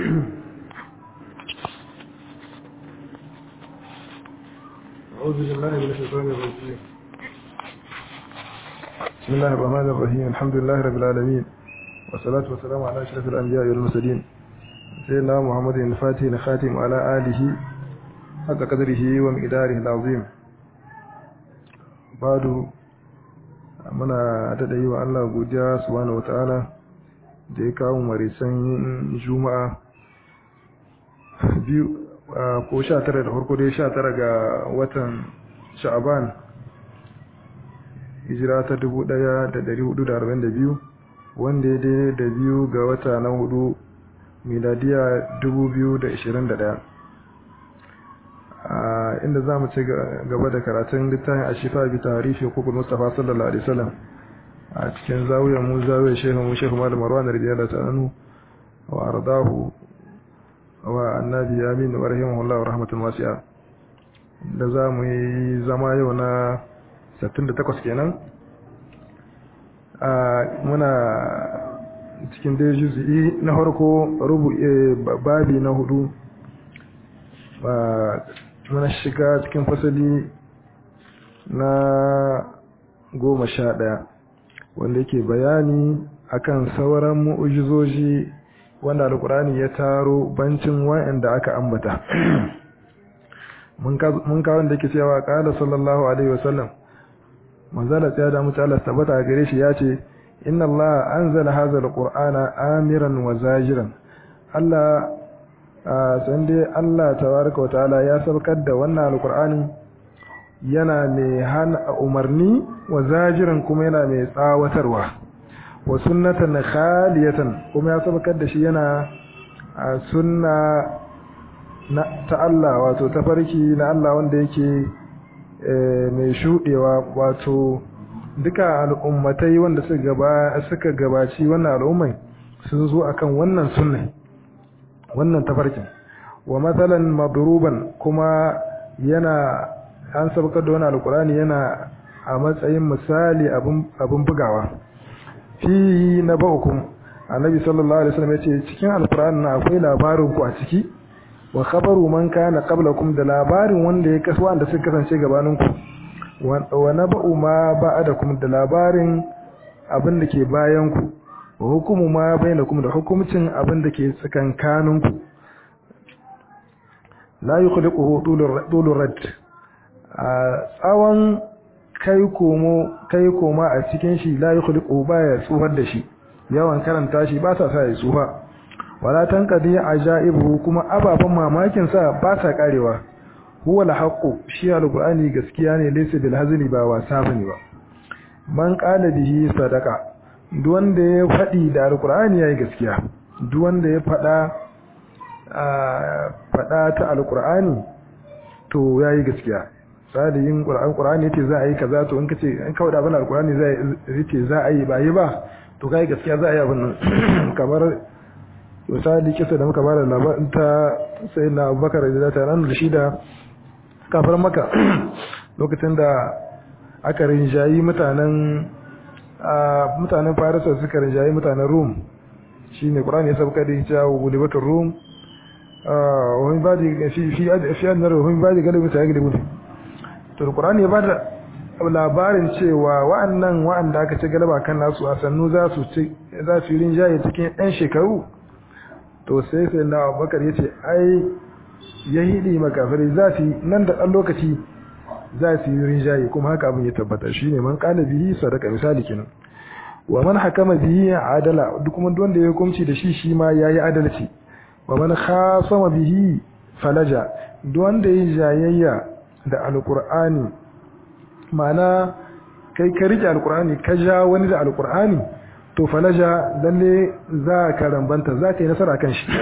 أعوذ بالله من الشيطان الرجيم بسم الله الرحمن الرحيم الحمد لله رب العالمين والصلاة والسلام على أشرف الأنبياء والمرسلين سيدنا محمد الفاتح الخاتم على آله حق قدره ومقداره العظيم بعد muna daɗa yi wa Allah godiya subhanahu wata'ala da ya kawo marisan juma'a biyu ko sha tara da farko dai sha tara ga watan sha'aban hijira ta dubu ɗaya da ɗari hudu da arba'in da biyu wanda ya dai da biyu ga wata na hudu miladiya dubu biyu da ishirin da ɗaya inda za mu ci gaba da karatun littafin a shifa bi tarihi hukukul mustafa sallallahu alaihi wasallam a cikin zawiyar mu zawiyar shehu mu shehu malam marwan radiyallahu ta'ala anhu wa ardahu wa annabi amin wa rahimahullahu rahmatul wasi'a da za mu yi zama yau na 68 kenan a muna cikin dai juz'i na farko rubu babi na hudu ba muna shiga cikin fasali na goma sha ɗaya wanda yake bayani akan sauran mu'ujizoji wanda alkurani ya taro bancin wa'anda aka ambata mun kawo da yake cewa qala sallallahu alaihi wasallam manzala tsaya da mutu Allah tabbata gare shi ya ce inna Allah anzala hadha alqur'ana amiran wa zajiran Allah san dai Allah tabaraka wa ta'ala ya saukar da wannan alqur'ani yana mai hana umarni wa zajiran kuma yana mai tsawatarwa wa sunnatan khaliyatan kuma ya saukar da shi yana a sunna na ta Allah wato tafarki na Allah wanda yake mai shudewa wato duka al'ummatai wanda suka gaba suka gabaci wannan al'ummai sun zo akan wannan sunna wannan tafarkin wa matsalan madruban kuma yana an saukar da wani alkurani yana a matsayin misali abin bugawa fi na ba'ukum annabi sallallahu alaihi wasallam yace cikin alkur'ani na akwai labarin ku a ciki wa khabaru man kana qablakum da labarin wanda ya kasu wanda suka kasance gabanin ku wa naba'u ma ba'adakum da labarin abin da ke bayan ku wa hukumu ma bainakum da hukumcin abin da ke tsakankanin ku la yukhliquhu tulur rad a tsawon kai komo kai koma a cikin shi la yukhliquhu baya tsufar da shi yawan karanta shi ba sa sa ya tsufa wala tanqadi ajaibu kuma ababan mamakin sa ba sa karewa huwa alhaqu shi alqur'ani gaskiya ne laysa bil hazli ba wasa bane ba man qala bihi sadaqa duk wanda ya fadi da alqur'ani yayi gaskiya duk wanda ya fada fada ta alqur'ani to yayi gaskiya salihin qur'an qur'ani yace za a yi kaza to in kace in kawai da abin alqur'ani zai yace za a yi ba yi ba to kai gaskiya za a yi abin nan kamar misali kisa da muka bada labarin ta sayyidina Abubakar radiyallahu ta'ala da shi da kafar maka lokacin da aka rinjayi mutanen mutanen Farisa suka rinjayi mutanen Rum shine qur'ani ya sabka da cewa gulibatul Rum wani ba da fi fi fi annar wani ba da galibin ta galibin to qur'ani ya bada labarin cewa wa'annan wa'anda aka ci galaba kan nasu a sannu za su ci za su yi rinjaye cikin ɗan shekaru to sai sai na Abubakar yace ai yahidi makafirai za su nan da ɗan lokaci za su yi rinjaye kuma haka abin ya tabbata shine man qala bihi sadaka misali kenan wa man hakama bihi adala duk kuma wanda ya hukunci da shi shi ma yayi adalci wa man khasama bihi falaja duk wanda yayi jayayya da alqur'ani mana kai ka rike alqur'ani ka ja wani da alqur'ani to falaja lalle za ka rambanta za ka yi nasara kan shi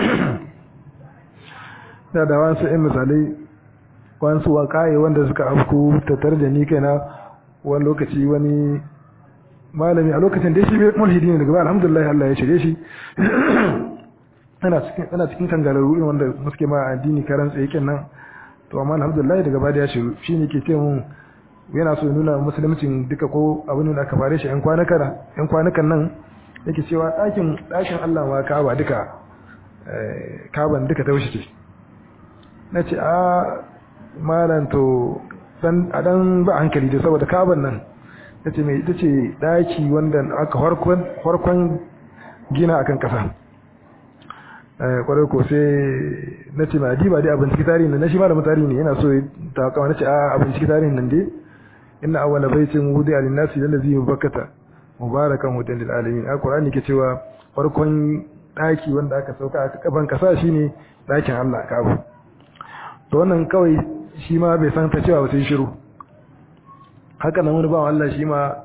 da da wasu ɗin misalai wasu waƙaye wanda suka afku tattare da ni kaina wani lokaci wani malami a lokacin da shi mulhidi ne daga ba alhamdulillah Allah ya shirye shi ana cikin ana cikin kangararru irin wanda muke ma addini karan tsaye kenan to amma alhamdulillah daga ba da ya shiru shine ke ce mun yana so ya nuna musulmicin duka ko abin da aka fare shi yan kwanukan yan kwanukan nan yake cewa ɗakin ɗakin Allah ma Ka'aba duka kaban duka ta wuce ce na ce a malam to a dan ba hankali da saboda kaban nan ta ce mai ita ce daki wanda aka farkon gina akan kasa kwarai ko sai na ce ma diba dai abin cikin tarihin na shi malamin tarihi ne yana so ta kawo na ce a abin cikin tarihin nan dai inna awwala baitin wudi alin nasi lallazi mubakkata mubarakan hudan lil alamin alqur'ani ke cewa farkon daki wanda aka sauka a kaban kasa shine dakin Allah kabu to wannan kawai shi ma bai san ta cewa sai shiru haka nan wani bawan Allah shi ma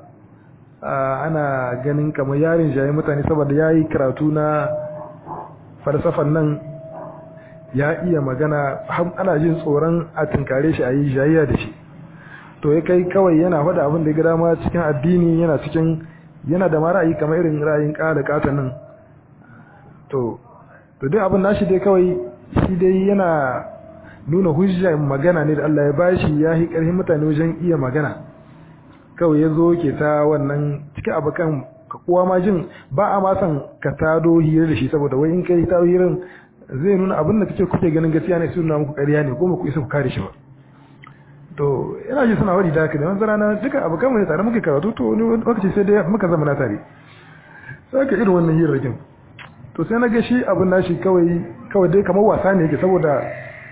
ana ganin kamar yarin jayi mutane saboda yayi karatu na falsafan nan ya iya magana ana jin tsoron a tunkare shi a yi jayayya da shi to ya kai kawai yana faɗa abin da ya gada ma cikin addini yana cikin yana da ma ra'ayi kamar irin ra'ayin ƙada ƙata nan to to duk abin nashi dai kawai shi dai yana nuna hujja magana ne da Allah ya bashi ya yi ƙarfin mutane wajen iya magana kawai ya zo ke ta wannan cikin abokan ka kowa ma jin ba a ma san ka tado hira da shi saboda wai in kai ta hirin zai nuna abin da kake kuke ganin gaskiya ne su nuna muku ƙarya ne kuma ku isa ku kare shi ba to ina ji suna wani da haka ne wani rana duka abokan mu ne tare muke karatu to wani lokaci sai dai muka zama na tare sai ka irin wannan hirarrakin to sai na ga shi abin nashi kawai kawai dai kamar wasa ne yake saboda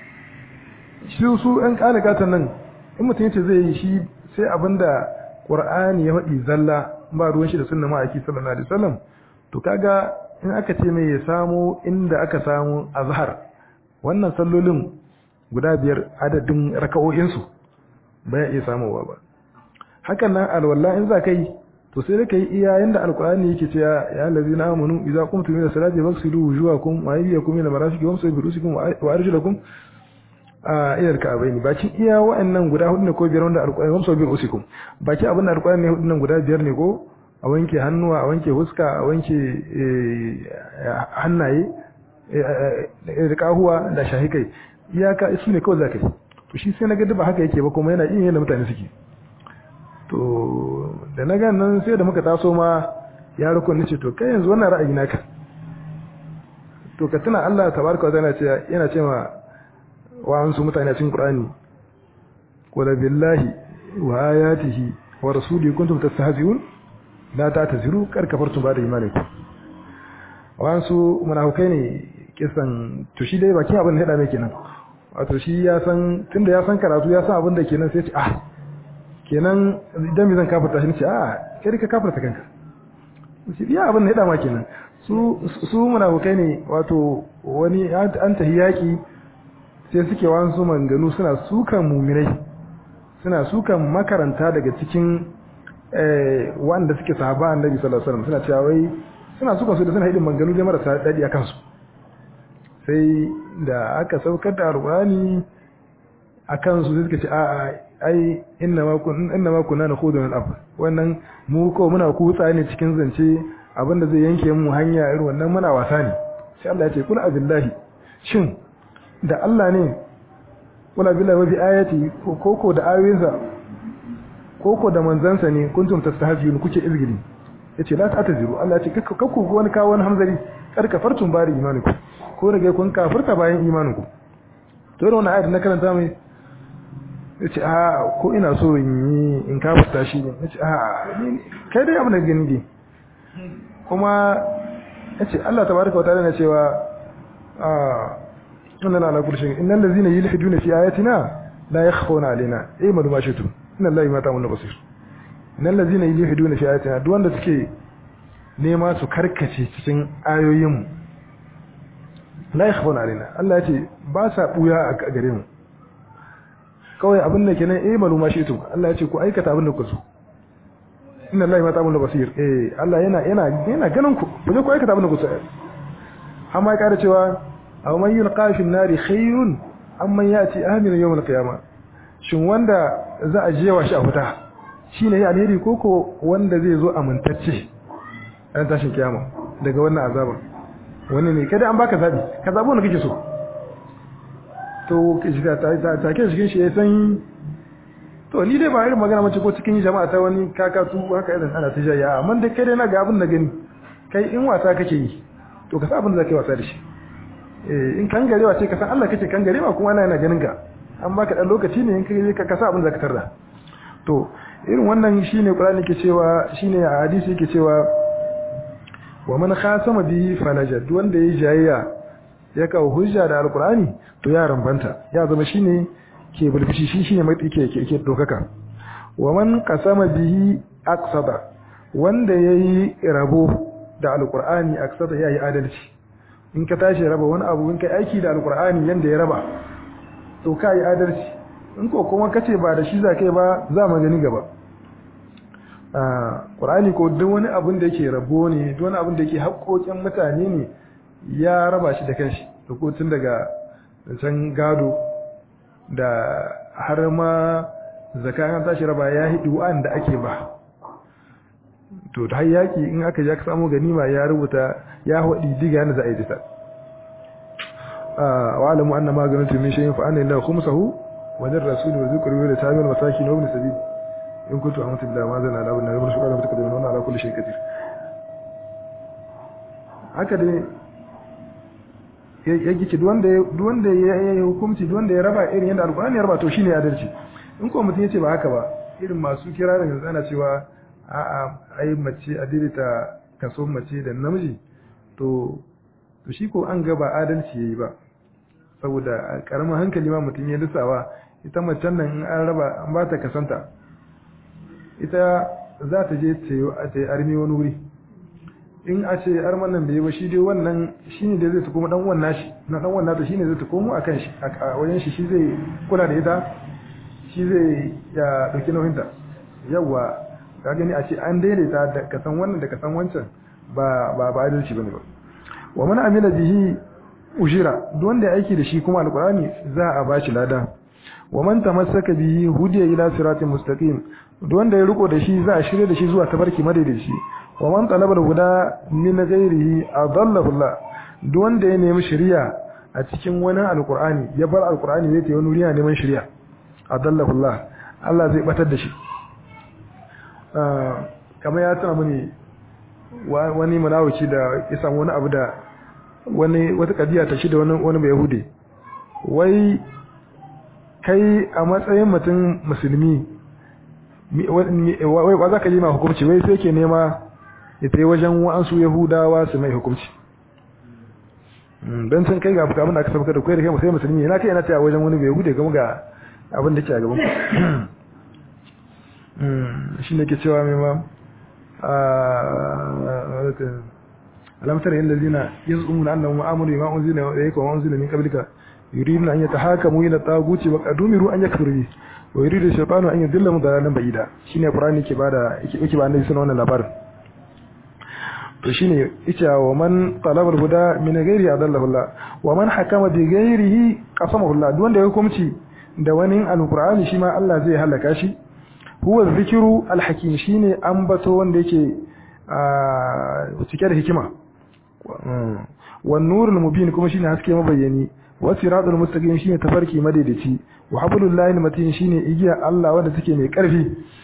shi su ɗan ƙalagatan nan in mutum yace zai yi shi sai abin da ƙur'ani ya faɗi zalla ba ruwan shi da sunna ma'aiki sallallahu alaihi wasallam to kaga in aka ce mai ya samu inda aka samu azhar wannan sallolin guda biyar adadin raka'o'insu ba ya iya samowa ba hakan nan alwala in za ka yi to sai ka yi iya yanda alkur'ani yake ce ya allazina amanu idza qumtum ila salati faghsilu wujuhakum wa aydiyakum ila marafiqi wamsahu bi rusikum wa arjulakum a ila alka'bayn bakin iya wa'annan guda hudu ne ko biyar wanda alkur'ani wamsahu bi rusikum baki abin da alkur'ani ne hudu nan guda biyar ne ko a wanke hannuwa a wanke huska a wanke hannaye da kahuwa da shahikai iyaka su ne kawai za ka yi to shi sai na ga ba haka yake ba kuma yana iya yadda mutane suke to da na gan nan sai da muka taso ma ya rukun nace to kai yanzu wannan ra'ayi naka to ka tuna Allah tabaraka wa ta'ala ce yana ce ma wa an su mutane cikin Qur'ani qul billahi wa ayatihi wa rasulihi kuntum tastahzi'un la ta'taziru kar kafartum ba da imanikum wa an su munafikai ne kisan to shi dai baki abin da hada mai kenan wato shi ya san tunda ya san karatu ya san abin da kenan sai ce ah kenan idan me zan kafarta shi ne ce ah kai ka kafarta kanka shi ya abin da hada ma kenan su su munafikai ne wato wani an tahi yaki sai suke wasu manganu suna sukan muminai suna sukan makaranta daga cikin wanda suke sahaba annabi sallallahu alaihi wasallam suna cewa wai suna sukan su da suna hidin manganu da marasa dadi akan su sai da aka saukar da alqurani akan su suka ce a ai inna ma kun inna ma kunna nakhudu min al wannan mu ko muna kutsa ne cikin zance abinda zai yanke mu hanya irin wannan muna wasa ne sai Allah ya ce kul abillahi shin da Allah ne kula billahi wa bi ayati koko da ayoyinsa koko da manzansa ne kuntum tastahziyun kuke izgili yace la ta'taziru Allah ya ce kakku wani kawo wani hamzari kar kafartum bari imaninku ko rage kun kafirta bayan imaninku to da wannan ayat na karanta mai yace a ko ina so in yi in kafirta shi ne yace a kai dai abin da gani ne kuma yace Allah tabaraka wa ta'ala na cewa a inna ala kulli shay'in innal ladzina yulhiduna fi ayatina la yakhfuna alaina ay ma duma shitu inna allahi ma ta'maluna basir innal ladzina yulhiduna fi ayatina duk wanda suke nema su karkace cikin ayoyin mu la yakhfuna alaina Allah ya ce ba sa buya a gare mu kawai abin da kenan eh maluma shi to Allah ya ce ku aikata abin da ku so inna allahi ma ta'maluna basir eh Allah yana yana yana ganin ku ku je ku aikata abin da ku so amma ya kara cewa aw man yulqa fi an-nari khayrun amman yati amin yawm al-qiyamah shin wanda za a jewa shi a wuta shine ya alheri koko wanda zai zo amintacce ran tashin kiyama daga wannan azaba wannan ne kada an baka zabi ka zabo wanda kake so to kishi ta ta ke cikin shi ya san to ni dai ba irin magana mace ko cikin jama'a ta wani kakatu haka irin ana ta jaya amma dai kai dai na ga abin da gani kai in wasa kake yi to ka sa abin da zaka yi wasa da shi eh in kangarewa ce ka san Allah kake kangarewa kuma Allah yana ganin ka an baka dan lokaci ne in kai ka kasa abin da ka tarda to irin wannan shine Qur'ani ke cewa shine a hadisi yake cewa wa man khasama bihi falaja duk wanda yayi jayayya ya kawo hujja da alqur'ani to ya rambanta ya zama shine ke bulfishi shi shine mai ke ke ke dokaka wa man qasama bihi aqsada wanda yayi rabo da alqur'ani aqsada yayi adalci in ka tashi raba wani abu in kai aiki da alqur'ani yanda ya raba to kai adalci in ko kuma kace ba da shi za kai ba za mu gani gaba Qur'ani ko duk wani abin da yake rabo ne duk wani abin da yake haƙoƙin mutane ne ya raba shi da kanshi da ko tun daga can gado da har ma zakka an tashi raba ya hidu wanda ake ba to da har yaki in aka ja ka samu ganima ya rubuta ya hodi diga yana za a yi ta wa alamu anna ma ganatu min shay'in fa anna lillahi khumsahu wa lir rasul wa zikru wa tabil masakin wa ibn sabil in kuntu amantu billahi ma zana ala ibn nabi shukran wa takaddamu wa ala kulli shay'in qadir haka dai ya gice duk wanda duk wanda ya yi hukunci duk wanda ya raba irin yadda alqur'ani ya raba to shine adalci in ko mutum yace ba haka ba irin masu kira da yanzu ana cewa a'a ai mace a daidaita kaso mace da namiji to to shi ko an ga ba adalci yayi ba saboda karamin hankali ma mutum ya lissawa ita macen nan in an raba an ba ta kasanta ita za ta je ta yi armi wani wuri in a ce arman nan bai ba shi dai wannan shi ne da zai ta kuma dan wannan shi na dan wannan ta shi ne zai ta komo a kan shi a wajen shi shi zai kula da ita shi zai ya dauki nauyinta yawa ka gani a ce an daidaita da kasan wannan da kasan wancan ba ba ba adalci bane ba wa man amila bihi ujira duk wanda ya aiki da shi kuma alqur'ani za a bashi lada wa man tamassaka bihi hudiya ila siratin mustaqim duk wanda ya riko da shi za a shirye da shi zuwa tabarki madaidaici wa man talaba al-huda min ghairihi adallahu Allah duk wanda ya nemi shari'a a cikin wani alqur'ani ya bar alqur'ani zai tayi wani wuri neman shari'a adallahu Allah Allah zai batar da shi kamar ya tana mini wani munawiki da ya samu wani abu da wani wata kadiya ta shi da wani wani bai yahudi wai kai a matsayin mutum musulmi wai ba za ka yi ma hukumci wai sai ke nema ya ta yi wajen wa'ansu yahudawa su mai hukumci don sun kai ga abin da aka sabaka da kai da kai sai musulmi yana kai yana ta wajen wani bai yahude gama ga abin da ke a gaban shi ne ke cewa mai ma alamtar yin lalzina yin tsumun annan ma'amuru ma unzila wa yake wa unzila min qablika yuridun an yatahakamu ila taguti wa qadumiru an yakfuru bi wa yuridu shaytanu an yudilla dalalan ba'ida shine qur'ani ke bada yake ba annabi sunan wannan labarin to shine ita wa man talaba al-huda min ghairi adallahu Allah wa man hakama bi ghairihi qasamahu Allah duk wanda ya hukunci da wani al-qur'ani shi ma Allah zai halaka shi huwa dhikru al-hakim shine ambato wanda yake cike da hikima wan nurul mubin kuma shine haske mabayyani wa siratul mustaqim shine tafarki madaidaici wa hablullahi matin shine igiya Allah wanda take mai karfi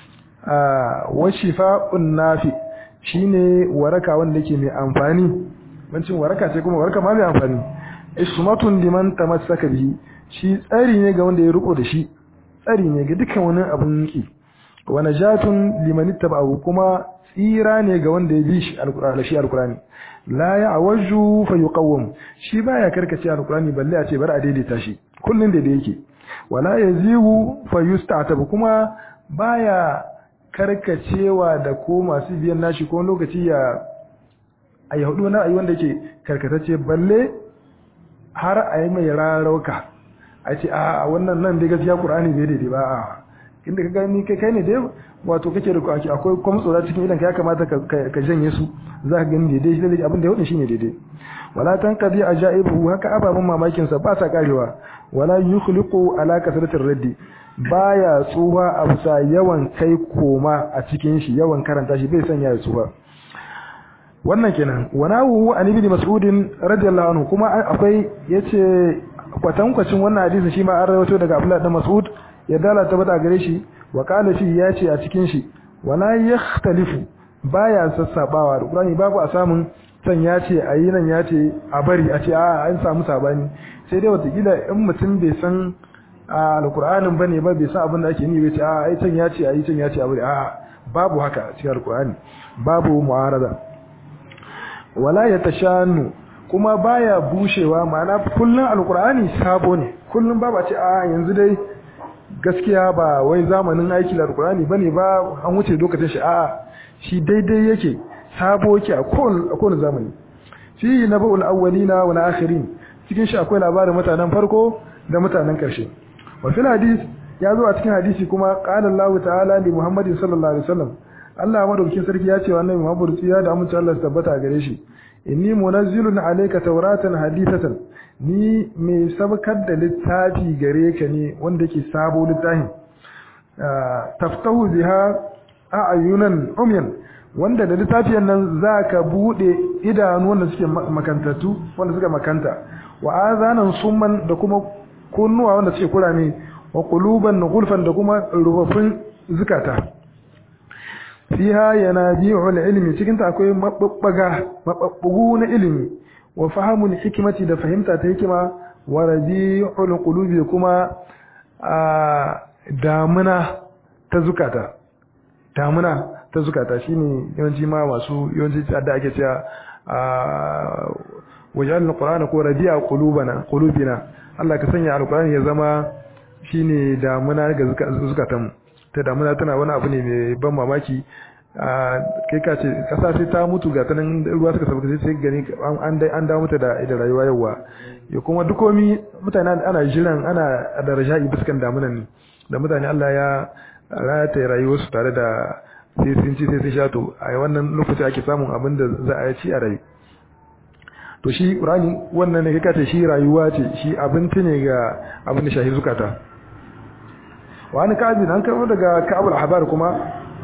wa shifa'un nafi shine waraka wanda yake mai amfani bancin waraka ce kuma waraka ma mai amfani ismatun liman tamassaka bihi shi tsari ne ga wanda ya riko da shi tsari ne ga dukkan wani abun ki wa najatun liman ittaba'ahu kuma tsira ne ga wanda ya bi shi alqur'ani shi alqur'ani la ya'waju fa yuqawwam shi baya karkace alqur'ani balle a ce bar a daidaita shi kullun da yake wala yazigu fa yusta'tab kuma baya karkacewa da ko masu biyan nashi ko lokaci ya a yi hudu na ayi wanda yake karkatacce balle har a yi mai rarauka a ce a wannan nan dai gaskiya qur'ani bai daidai ba a inda ka gani kai kai ne dai wato kake da kwaki akwai kwamtsora cikin idan ka ya kamata ka janye su za ka gani daidai shi abin da ya hudu shine daidai wala tanqadi ajaibu haka ababen mamakin sa ba sa karewa wala yukhliqu ala kasratir raddi baya tsuwa a bisa yawan kai koma a cikin shi yawan karanta shi bai sanya ya tsuwa wannan kenan wanahu an ibn mas'ud radiyallahu anhu kuma akwai yace kwatankwacin wannan hadisin shi ma an rawaito daga Abdullah dan Mas'ud ya dala ta bada gare shi wa qala fi yace a cikin shi wala yakhtalifu baya sassabawa da Qur'ani babu a samun can ya ce a yi nan ya ce a bari a ce a an samu sabani sai dai watakila in mutum bai san alkur'anin bane ba bai san abin da ake yi bai ce a ai can ya ce a yi can ya ce a bari a babu haka a cikin alkur'ani babu mu'arada wala ya tashanu kuma baya bushewa ma'ana kullun alkur'ani sabo ne kullun babu a ce a yanzu dai gaskiya ba wai zamanin aiki da alkur'ani bane ba an wuce lokacin shi a shi daidai yake sabo yake a kowane zamani fi naba'ul awwalina wal akhirin cikin shi akwai labarin mutanen farko da mutanen karshe wa fil hadis ya zo a cikin hadisi kuma qala Allah ta'ala li Muhammadin sallallahu alaihi wasallam Allah madaukakin sarki ya ce wa annabi Muhammad ya da amince Allah tabbata gare shi inni munazzilun alayka tawratan hadithatan ni mai sabkar da littafi gare ka ne wanda yake sabo littafin taftahu biha a'yunan umyan wanda da littafiyan nan zaka bude idanu wanda suke makantattu wanda suka makanta wa azanan summan da kuma kunnuwa wanda suke kurame wa quluban gulfan da kuma rubafin zukata fiha yanabi'ul ilmi cikin ta akwai mababbaga mababbugu na ilimi wa fahamul hikmati da fahimta ta hikima wa rabi'ul qulubi kuma damuna ta zukata damuna ta zukata shine yawanci ma masu yawanci da ake cewa wajen alqur'ana ko rabi'a qulubana qulubina Allah ka sanya alqur'ani ya zama shine damuna ga zukatanmu ta damuna tana wani abu ne mai ban mamaki kai ka ce kasa sai ta mutu ga tanan ruwa suka sabuka sai gani an an dawo mata da da rayuwa yawa ya kuma dukomi mutane ana jiran ana da raja'i biskan damunan ne da mutane Allah ya rata rayuwar su tare da sai sun ci sai sun sha to a wannan lokaci ake samun abin da za a ci a rayu to shi Qur'ani wannan ne kai ka ce shi rayuwa ce shi abinci ne ga abin da shahi zukata wani ka'abin an karɓo daga ka'abul habar kuma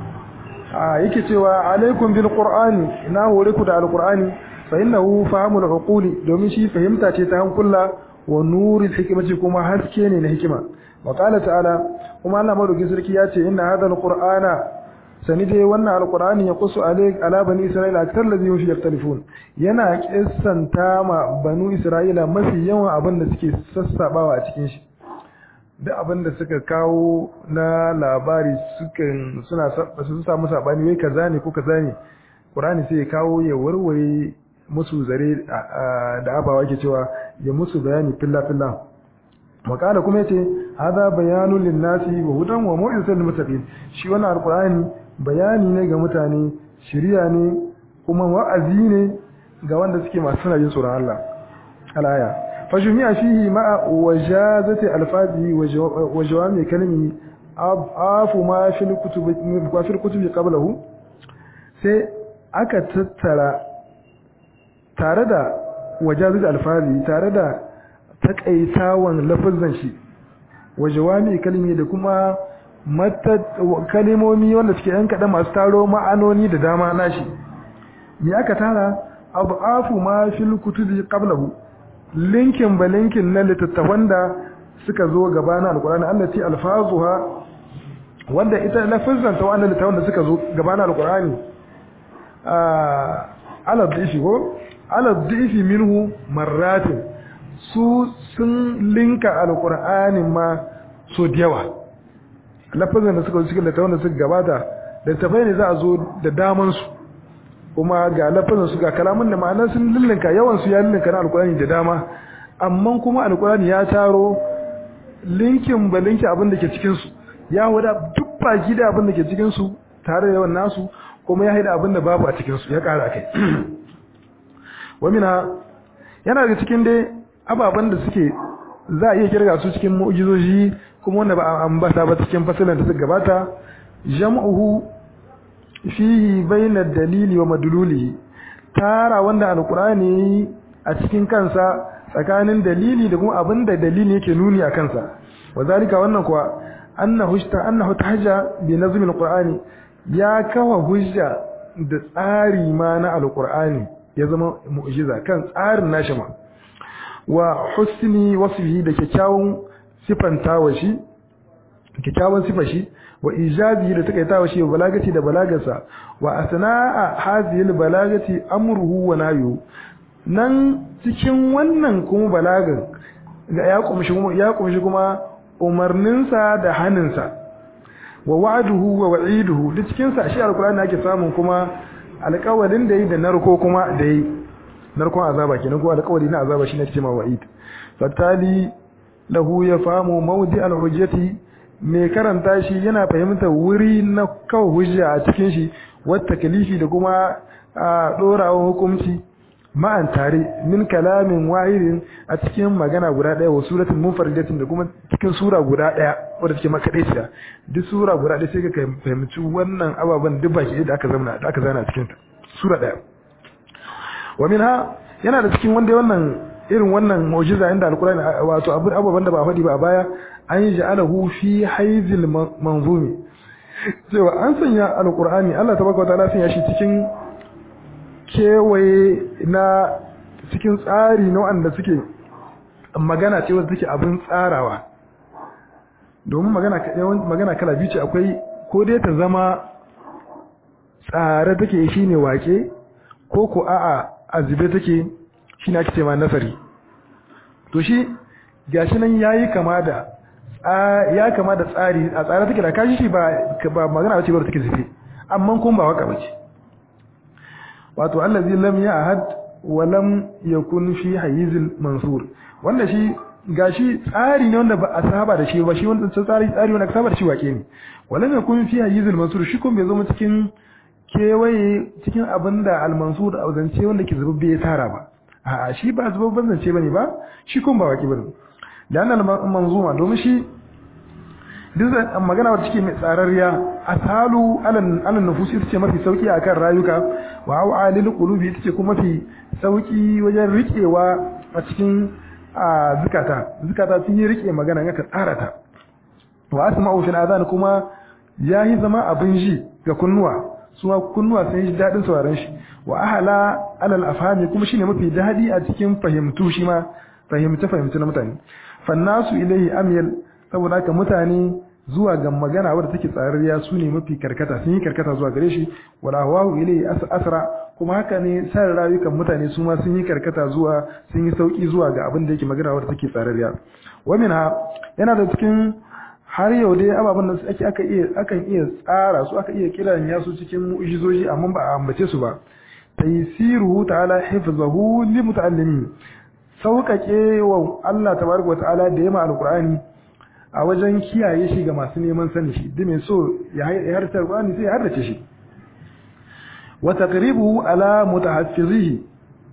yake cewa alaikum bil qur'ani ina hore ku da alqur'ani fa innahu fahmul uquli domin shi fahimta ce ta hankula wa nuril hikmati kuma haske ne na hikima wa qala ta'ala kuma Allah madaukin sarki ya ce inna hadha alqur'ana sani dai wannan alqur'ani ya qusu alaik ala bani isra'ila akthar ladhi hum yaktalifun yana kissanta ma banu isra'ila mafi yawan abin da suke sassabawa a cikin shi duk abin da suka kawo na labari sukan suna su samu sabani wai kaza ne ko kaza ne Qur'ani sai ya kawo ya warware musu zare da abawa ke cewa ya musu bayani filla filla makala kuma yace hada bayanun linnasi wa hudan wa mu'izatul lil muttaqin shi wannan alqur'ani bayani ne ga mutane shiriya ne kuma wa'azi ne ga wanda suke masu suna jin tsoron Allah alaya فجميع فيه مع وجازة ألفاظه وجوامع كلمه أضعاف ما في الكتب ما في الكتب قبله sai aka tattara tare da wajazat alfazi tare da takaitawan lafazan shi wajawami kalmi da kuma kalimomi wanda suke yan kaɗan masu taro ma'anoni da dama nashi me aka tara abu ma fil kutubi qablahu linkin ba linkin na littattafan da suka zo gaba na alkurani allati alfazuha wanda ita lafazan ta wannan littattafan da suka zo gaba na alkurani ala dhifi ko ala dhifi minhu marratin su sun linka alkurani ma so da yawa lafazan da suka zo cikin littattafan da suka gabata littattafai ne za a zo da daman su kuma ga lafazin su ga kalamun da ma'anar sun lullinka yawan su ya lullinka na alkurani da dama amma kuma alkurani ya taro linkin ba linki abin da ke cikin su ya wada duk baki da abin da ke cikin su tare da yawan nasu kuma ya haida abin da babu a cikin su ya kara kai wamina yana da cikin dai ababen da suke za a iya kirga su cikin mu'jizoji kuma wanda ba a ambata ba cikin fasalan da suka gabata jam'uhu fihi bayna dalili wa madlulihi tara wanda alqur'ani a cikin kansa tsakanin dalili da kuma abinda dalili yake nuni a kansa wazalika wannan kuwa annahu ta annahu tahja bi nazmi alqur'ani ya kawa hujja da tsari ma na alqur'ani ya zama mu'jiza kan tsarin nashi ma wa husni wasfihi da kyakkyawan sifantawa shi kikkiawan sifar shi wa ijazi da takaitawa shi wa balagati da balagarsa wa asna'a hadhihi balagati amruhu wa nahyuhu nan cikin wannan kuma balagan ga ya kumshi kuma ya kumshi kuma umarninsa da haninsa wa wa'duhu wa wa'iduhu duk cikin sa shi alqur'ani ake samun kuma alƙawarin da yi da narko kuma da yi narkon azaba kenan ko alƙawari na azaba shine ake cewa wa'id fatali lahu ya famu mawdi al-hujjati mai karanta shi yana fahimtar wuri na kawo hujja a cikin shi wata kalifi da kuma a dorawa hukunci ma'an tare min kalamin wahidin a cikin magana guda ɗaya wa suratul munfaridatin da kuma cikin sura guda ɗaya wadda take makaɗaiciya duk sura guda ɗaya sai ka fahimci wannan ababen duk baki da aka zama da aka zana a cikin sura ɗaya wa minha yana da cikin wanda wannan irin wannan mu'jiza inda alqur'ani wato abin ababan da ba faɗi ba a baya an ja'alahu fi haizil manzumi cewa an sanya alqur'ani Allah tabaraka wa ta'ala sanya shi cikin kewaye na cikin tsari na wanda suke magana ce wanda take abin tsarawa domin magana magana kala biyu ce akwai ko dai ta zama tsare take shine wake ko ko a'a azube take shine ake cewa nasari to shi gashi nan yayi kama da ya kama da tsari a tsare take da kashi shi ba ba magana bace ba take zufe amma kun ba waka bace wato allazi lam ya'had wa lam yakun fi hayizil mansur wanda shi gashi tsari ne wanda ba a saba da shi ba shi wanda tsari tsari wanda saba da shi wake ne walam yakun fi hayizil mansur shi kun bai zama cikin kewaye cikin abinda al mansur a zance wanda ke zubabbe ya tara ba a'a shi ba zubabban zance bane ba shi kun ba wake bane da annal manzuma domin shi duk magana wacce take mai tsararriya asalu alan alan nufusi ita ce mafi sauki akan rayuka wa awalil qulubi ita ce kuma mafi sauki wajen rikewa a cikin zukata zukata sun yi rike magana aka tsara ta wa asma'u fil adhan kuma yayi zama abin ji ga kunnuwa suma kunnuwa sun yi dadin sauraron shi wa ahala alal afhami kuma shine mafi dadi a cikin fahimtu shi ma fahimta fahimta na mutane fannasu ilaihi amyal saboda haka mutane zuwa ga magana wadda take tsararriya su ne mafi karkata sun yi karkata zuwa gare shi wala hawahu ilaihi asra kuma haka ne san rayukan mutane su ma sun yi karkata zuwa sun yi sauki zuwa ga abin da yake magana wadda take tsararriya wa minha yana da cikin har yau dai ababen da ake aka iya akan iya tsara su aka iya kiran ya su cikin mu'jizoji amma ba a ambace su ba taysiruhu ta'ala hifzahu li muta'allimin sauƙaƙe wa Allah tabaraka wa ta'ala da yama alqur'ani a wajen kiyaye shi ga masu neman sani shi duk mai so ya harta alqur'ani sai ya hardace shi wa taqribuhu ala mutahaffizihi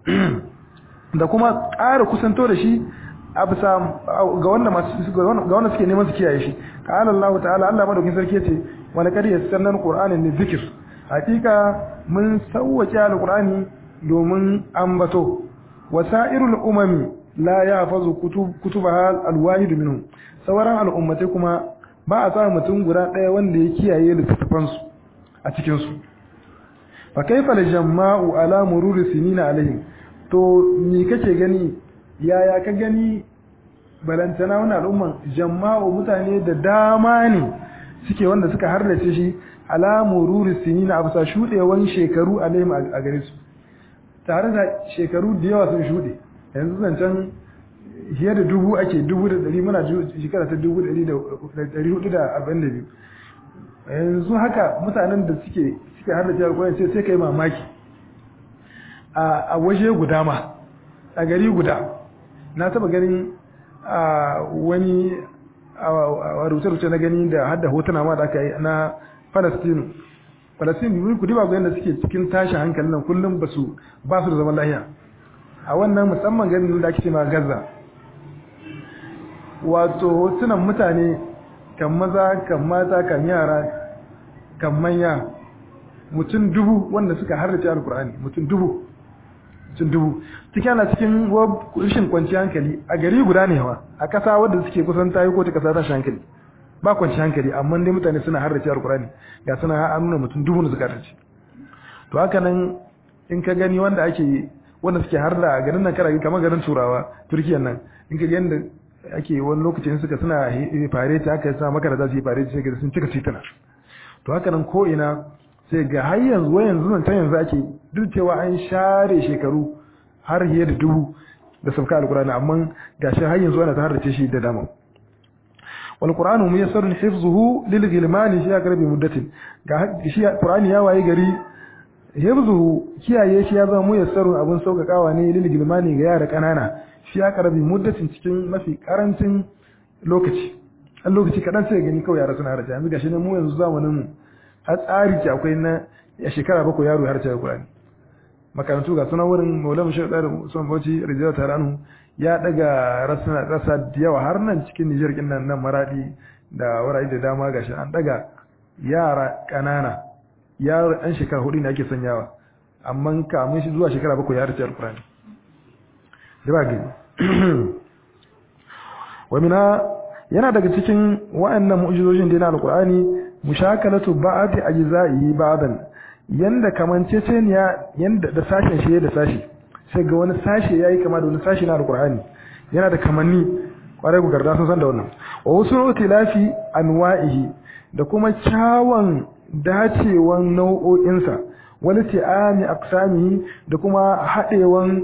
da kuma ƙara kusanto da shi a bisa ga wanda masu ga wanda suke neman su kiyaye shi qala Allah ta'ala Allah madaukin sarki yace wa laqad yassarna alqur'ana lidhikr hakika mun sawwace alqur'ani domin ambato wasa'irul umami la yahfazu kutub kutubaha alwahid minhum sauran al'ummatai kuma ba a samu mutum guda ɗaya wanda ya kiyaye littattafan su a cikin su fa kaifa al-jamma'u ala mururi sinina alaihim to ni kake gani yaya ka gani balantana wannan al'umman jamma'u mutane da dama ne suke wanda suka harlace shi ala mururi sinina a bisa shudewan shekaru alaihim a gare su tare da shekaru da yawa sun shuɗe yanzu zancen fiye da dubu ake dubu da ɗari muna shekara ta dubu da ɗari hudu da arba'in da biyu yanzu haka mutanen da suke suke har da jihar kwanan ce sai ka yi mamaki a waje guda ma a gari guda na taba ganin wani a rubuce-rubuce na gani da hada hotuna ma da aka yi na palestine Falastin ku diba ga yadda suke cikin tashin hankalin nan kullum ba su ba su da zaman lahiya a wannan musamman ganin da ake cewa Gaza wato hotunan mutane kan maza kan mata kan yara kan manya mutum dubu wanda suka harrace alkur'ani mutum dubu mutum dubu cikin ana cikin rashin kwanciyar hankali a gari guda ne wa a kasa wadda suke kusan tayi ko ta kasa tashin hankali ba kwanci hankali amma dai mutane suna harrace alkurani ga suna an nuna mutum dubu da suka harrace to haka nan in ka gani wanda ake wanda suke harda a garin nan kana kamar garin turawa turkiyan nan in ka gani da ake wani lokacin suka suna fare ta aka sa maka da za su yi fare sai ga sun cika tituna to haka nan ko ina sai ga har yanzu wa yanzu nan ta yanzu ake duk cewa an share shekaru har fiye da dubu da sauka alkurani amma gashi har yanzu ana ta harrace shi da dama wal qur'anu muyassarun hifzuhu lil ghilmani fi aqrabi muddatin ga shi qur'ani ya waye gari hifzuhu kiyaye shi ya zama muyassarun abun saukakawa ne lil ghilmani ga yara kanana fi aqrabi muddatin cikin mafi karancin lokaci an lokaci kadan sai gani kawai yara suna harrace yanzu gashi ne mu yanzu zamanin mu har tsari ki akwai na ya shekara bakwai yaro ya harce qur'ani makarantu ga suna wurin maulama shi da usman bauchi rijiyar taranu ya daga rasa da yawa har nan cikin nijar kin nan nan maradi da wurare da dama gashi an daga yara kanana yaro an shekara hudu ne ake sanyawa amma kamun shi zuwa shekara bakwai ya harce alkurani da ba gani wa mina yana daga cikin wa'annan mu'jizojin da na alkurani mushakalatu ba'ati ajza'i ba'dan yanda kamanceceniya yanda da sashen shi da sashi sai ga wani sashe yayi kama da wani sashi na alqur'ani yana da kamanni kwarai ku garda sun san da wannan wa wasu tilafi anwa'ihi da kuma kyawun dacewan nau'o'insa wani ti'ami aqsamihi da kuma hadewan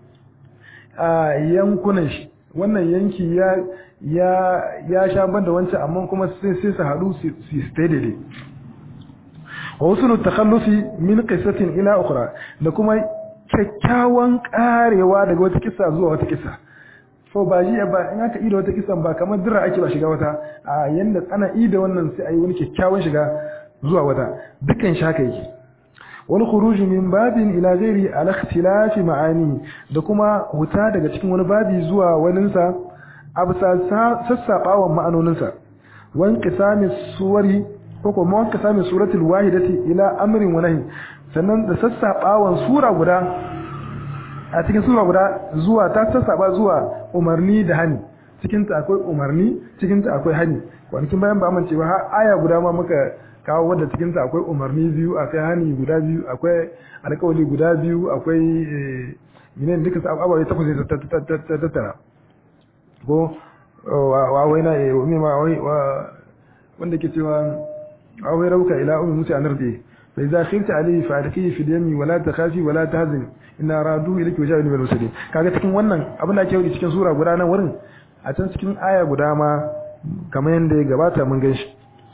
yankunan shi wannan yanki ya ya ya sha banda wancan amma kuma sai sai su hadu su stay daidai wa usulu takhallufi min qissatin ila ukhra da kuma kyakkyawan karewa daga wata kissa zuwa wata kissa so ba ji ba in aka ida wata kissan ba kamar dira ake ba shiga wata a yanda ana ida wannan sai ayi wani kyakkyawan shiga zuwa wata dukkan shaka yake wal khuruj min babin ila ghairi al ikhtilafi ma'ani da kuma huta daga cikin wani babi zuwa waninsa absa sassabawan ma'anoninsa wan qisami suwari ko kuma wanka sami suratul wahidati ila amrin wa nahi sannan da sassabawan sura guda a cikin sura guda zuwa ta sassaba zuwa umarni da hani cikin ta akwai umarni cikin ta akwai hani kwanakin bayan ba amince ba har aya guda ma muka kawo wadda cikin ta akwai umarni biyu akwai hani guda biyu akwai alƙawari guda biyu akwai minen duka ababai takwas ta tattara ko wa waina wa wanda ke cewa أو يروك إلى أم موسى أن أرضيه فإذا خفت عليه فألقيه في اليم ولا تخافي ولا تهزني إن أرادوا إليك وجاءوا من المرسلين kaga cikin wannan abin da ake yi cikin sura guda nan wurin a can cikin aya guda ma kamar yadda ya gabata mun gan shi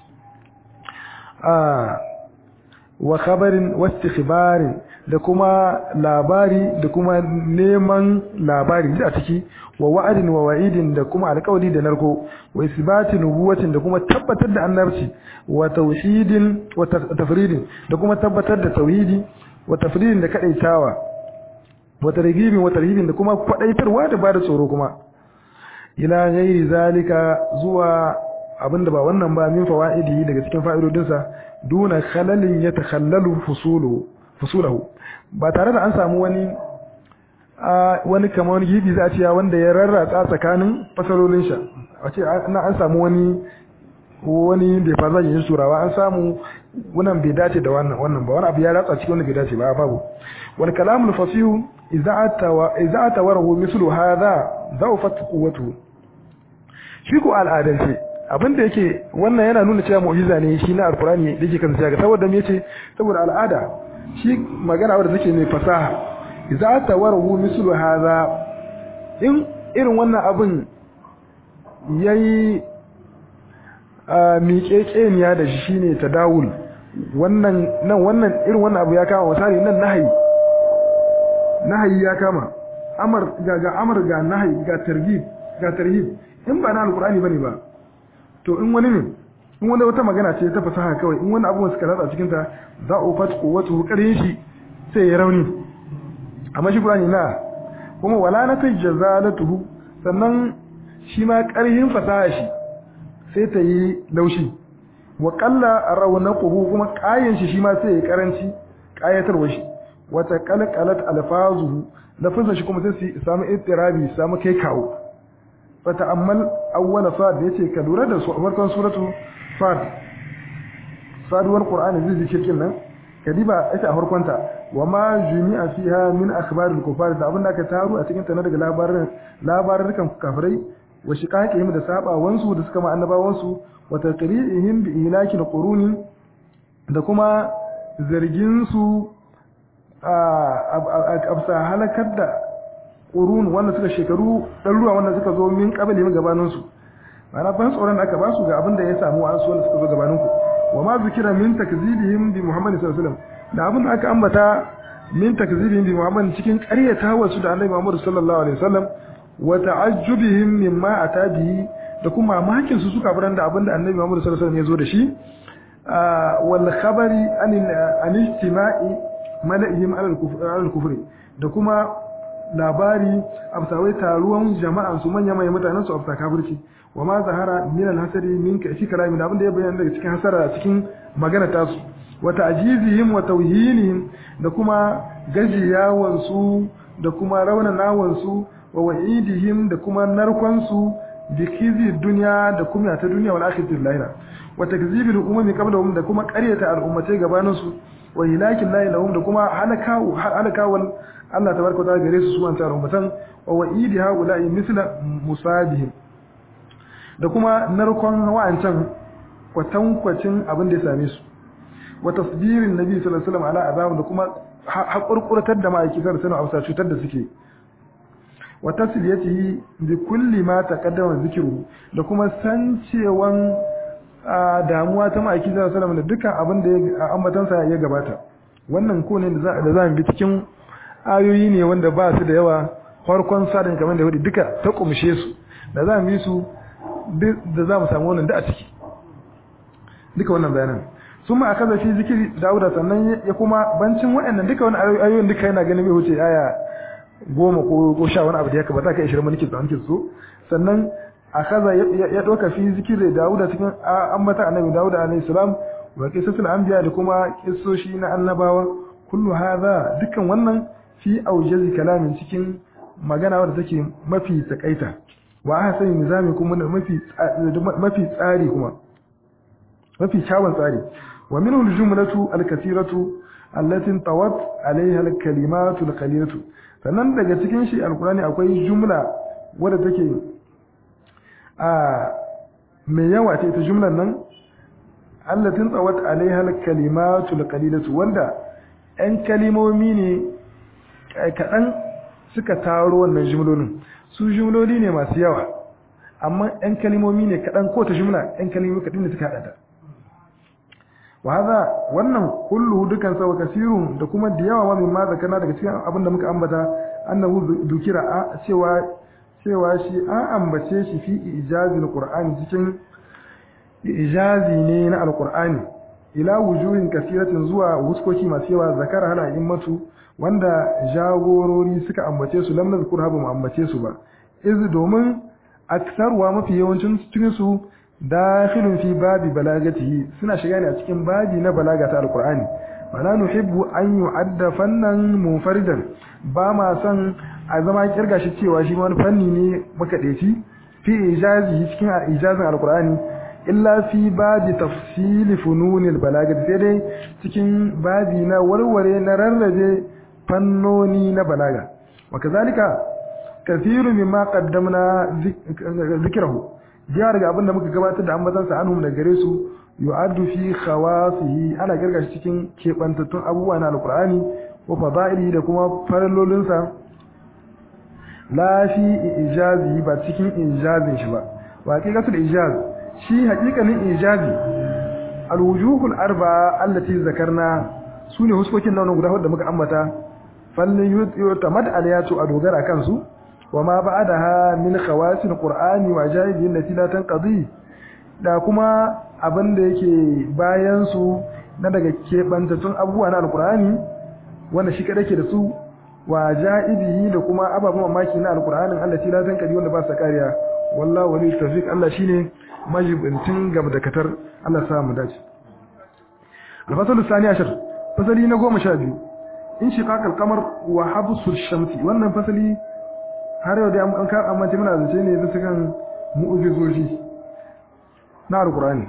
wa khabarin wastikhbarin da kuma labari da kuma neman labari da ciki wa wa'adin wa wa'idin da kuma alƙawari da narko wa isbati nubuwatin da kuma tabbatar da annabci wa tauhidin wa tafridin da kuma tabbatar da tauhidi wa tafridin da kadaitawa wa targhibin wa tarhibin da kuma kwadaitarwa da bada tsoro kuma ila ghairi zalika zuwa abinda ba wannan ba min fawaidi daga cikin fa'idodinsa duna khalalin yatakhallalu fusulu fusulahu ba tare da an samu wani wani kamar wani gibi za a ce wanda ya rarratsa tsakanin fasalolin sha a ce na an samu wani wani bai fa zan yi surawa an samu wannan bai dace da wannan wannan ba wani abu ya ratsa cikin wannan bai dace ba babu wal kalamul fasihu idza atawa idza atawarahu mislu hadha zawfat quwwatu shi ko al'adance abin da yake wannan yana nuna cewa mu'jiza ne shi na alqur'ani da yake kan sai saboda me yace saboda al'ada shi magana wadda take mai fasaha idza tawarahu mislu hadha in irin wannan abin yayi miƙeƙeniya da shi shine tadawul wannan nan wannan irin wannan abu ya kama misali nan nahayi nahayi ya kama amar ga ga amar ga nahayi ga targhib ga tarhib in ba na alqur'ani bane ba to in wani ne in wani wata magana ce ta fasaha kawai in wani abubuwan suka ratsa cikin ta za a fat quwwatu qarin shi sai ya rauni amma shi qur'ani na kuma wala na kai jazalatuhu sannan shi ma karhin fasaha shi sai ta yi laushi wa qalla rawnaquhu kuma kayan shi shi ma sai ya karanci kayatarwa shi wata qalqalat alfazuhu lafazin shi kuma sai su samu ittirabi samu kai kawo fa ta'ammal awwal sad yace ka lura da su farkon suratu sad saduwar qur'ani zai zikirkin nan kadiba ita a farkonta wa ma jumi'a fiha min akhbar al-kufar da abin da aka taru a cikin ta na daga labarin labarin kafirai wa shiqaqihim da sabawansu da suka ma annabawansu wa taqri'ihim bi ihlaki quruni da kuma zargin su a halakar da qurun wanda suka shekaru ɗaruruwa wanda suka zo min qabli min gabanin su ma'ana ban tsoron da aka ba su ga abin da ya samu an su wanda suka zo gabanin ku wa ma zikira min takzibihim bi muhammad sallallahu alaihi wasallam da abin da aka ambata min takzibihim bi muhammad cikin ƙaryata wasu da annabi muhammad sallallahu alaihi wasallam wa ta'ajjubihim mimma ata bihi da kuma mamakin su suka furan da abin da annabi muhammad sallallahu alaihi wasallam ya zo da shi wal khabari an ijtima'i mala'ihim ala kufri da kuma labari absawai taruwan jama'an su manya mai mutanen su absa kafirci wa ma zahara min al-hasari min ka shi kalami da abinda ya bayyana daga cikin hasara cikin magana ta su wa ta'jizihim wa tawhinihim da kuma gajiyawan su da kuma raunanawan su wa wa'idihim da kuma narkon su bi kizi dunya da kuma ta duniya wal akhirati lahira wa takzibil umami qablahum da kuma qaryata al-ummatai gabanin su wa hilakin lahi lahum da kuma halakawu halakawan Allah tabaraka ta'ala gare su su wanta ummatan wa wa'idi haula'i misla musabihim da kuma narkon wa'ancan kwatankwacin abin da ya same su wa tasbirin nabi sallallahu alaihi wasallam ala azab da kuma hakurkurtar da ma'aiki sallallahu alaihi wasallam cutar da suke wa tasliyatihi bi kulli ma taqaddama zikru da kuma sancewan damuwa ta ma'aiki sallallahu alaihi wasallam da dukkan abin da ya ambatansa ya gabata wannan ko ne da za mu bi cikin ayoyi ne wanda ba su da yawa farkon sadin kamar da hudu duka ta kumshe su da za mu yi su da za mu samu wannan da a ciki duka wannan bayanan sun ma aka zafi zikiri dauda sannan ya kuma bancin waɗannan duka wani ayoyin duka yana ganin bai wuce aya goma ko sha wani abu da ya kaba za ka ishirin maniki da maniki so sannan a kaza ya ɗauka fi zikiri dauda cikin ambata annabi dauda alaihi salam wa kisasul anbiya da kuma kissoshi na annabawa kullu hadha dukkan wannan fi aujazi kalamin cikin magana wadda take mafi takaita wa ahsani nizami kuma mafi mafi tsari kuma mafi kyawun tsari wa minhu aljumlatu alkathiratu allati tawat alaiha alkalimatu alqalilatu sannan daga cikin shi alqurani akwai jumla wadda take a mai yawa ce ita jumlan nan allati tawat alaiha alkalimatu alqalilatu wanda ‘yan kalimomi ne kaɗan suka taro wannan jimlolin su jimloli ne masu yawa amma ‘yan kalimomi ne kaɗan ko ta jimla ‘yan kalimomi kaɗan ne suka haɗa ta wa haza wannan kullu dukan sa wa kasirun da kuma da yawa ma min ma zakana daga cikin abin da muka ambata annahu dukira a cewa cewa shi an ambace shi fi ijazil qur'ani cikin ijazi ne na alqur'ani ila wujuhin kasiratin zuwa wuskoki masu yawa zakara hana immatu wanda jagorori suka ambace su lam nazkur habu mu ambace su ba iz domin aksarwa mafi yawancin cikin su dakhilun fi babi balagatihi suna shiga ne a cikin babi na balaga ta alqur'ani wala nuhibbu an yu'adda fannan munfaridan ba ma son a zama kirga shi cewa shi wani fanni ne makadeci fi ijazi cikin ijazin alqur'ani illa fi babi tafsili fununil balaga sai dai cikin babi na warware na rarrabe fannoni na balaga wa kazalika kathiru mimma qaddamna zikrahu jiya daga abin da muka gabatar da ambatan sa anhum da gare su yu'addu fi khawasihi ana kirga shi cikin kebantattun abubuwa na alqur'ani wa fadaili da kuma farallolin sa la fi ijazi ba cikin ijazin shi ba wa haqiqatul ijaz shi haƙiƙanin ijazi alwujuhul arba'a allati zakarna sune huskokin nan guda hudu da muka ambata fallin yutamad alayatu a dogara kansu wa ma ba'daha min khawasil qur'ani wa jaibi allati la tanqadi da kuma abin da yake bayan su na daga kebantattun abubuwa na alqur'ani wanda shi kada ke da su wa jaibihi da kuma ababen mamaki na alqur'anin allati la tanqadi wanda ba sa kariya wallahu wali tawfiq Allah shine majibintin gabdakatar Allah sa mu dace al-fasl thani ashar fasali na 12 in shiqaq al-qamar wa habsul shamsi wannan fasali har yau da an ka amma muna zace ne bisa kan mu'jizoji na al-qur'ani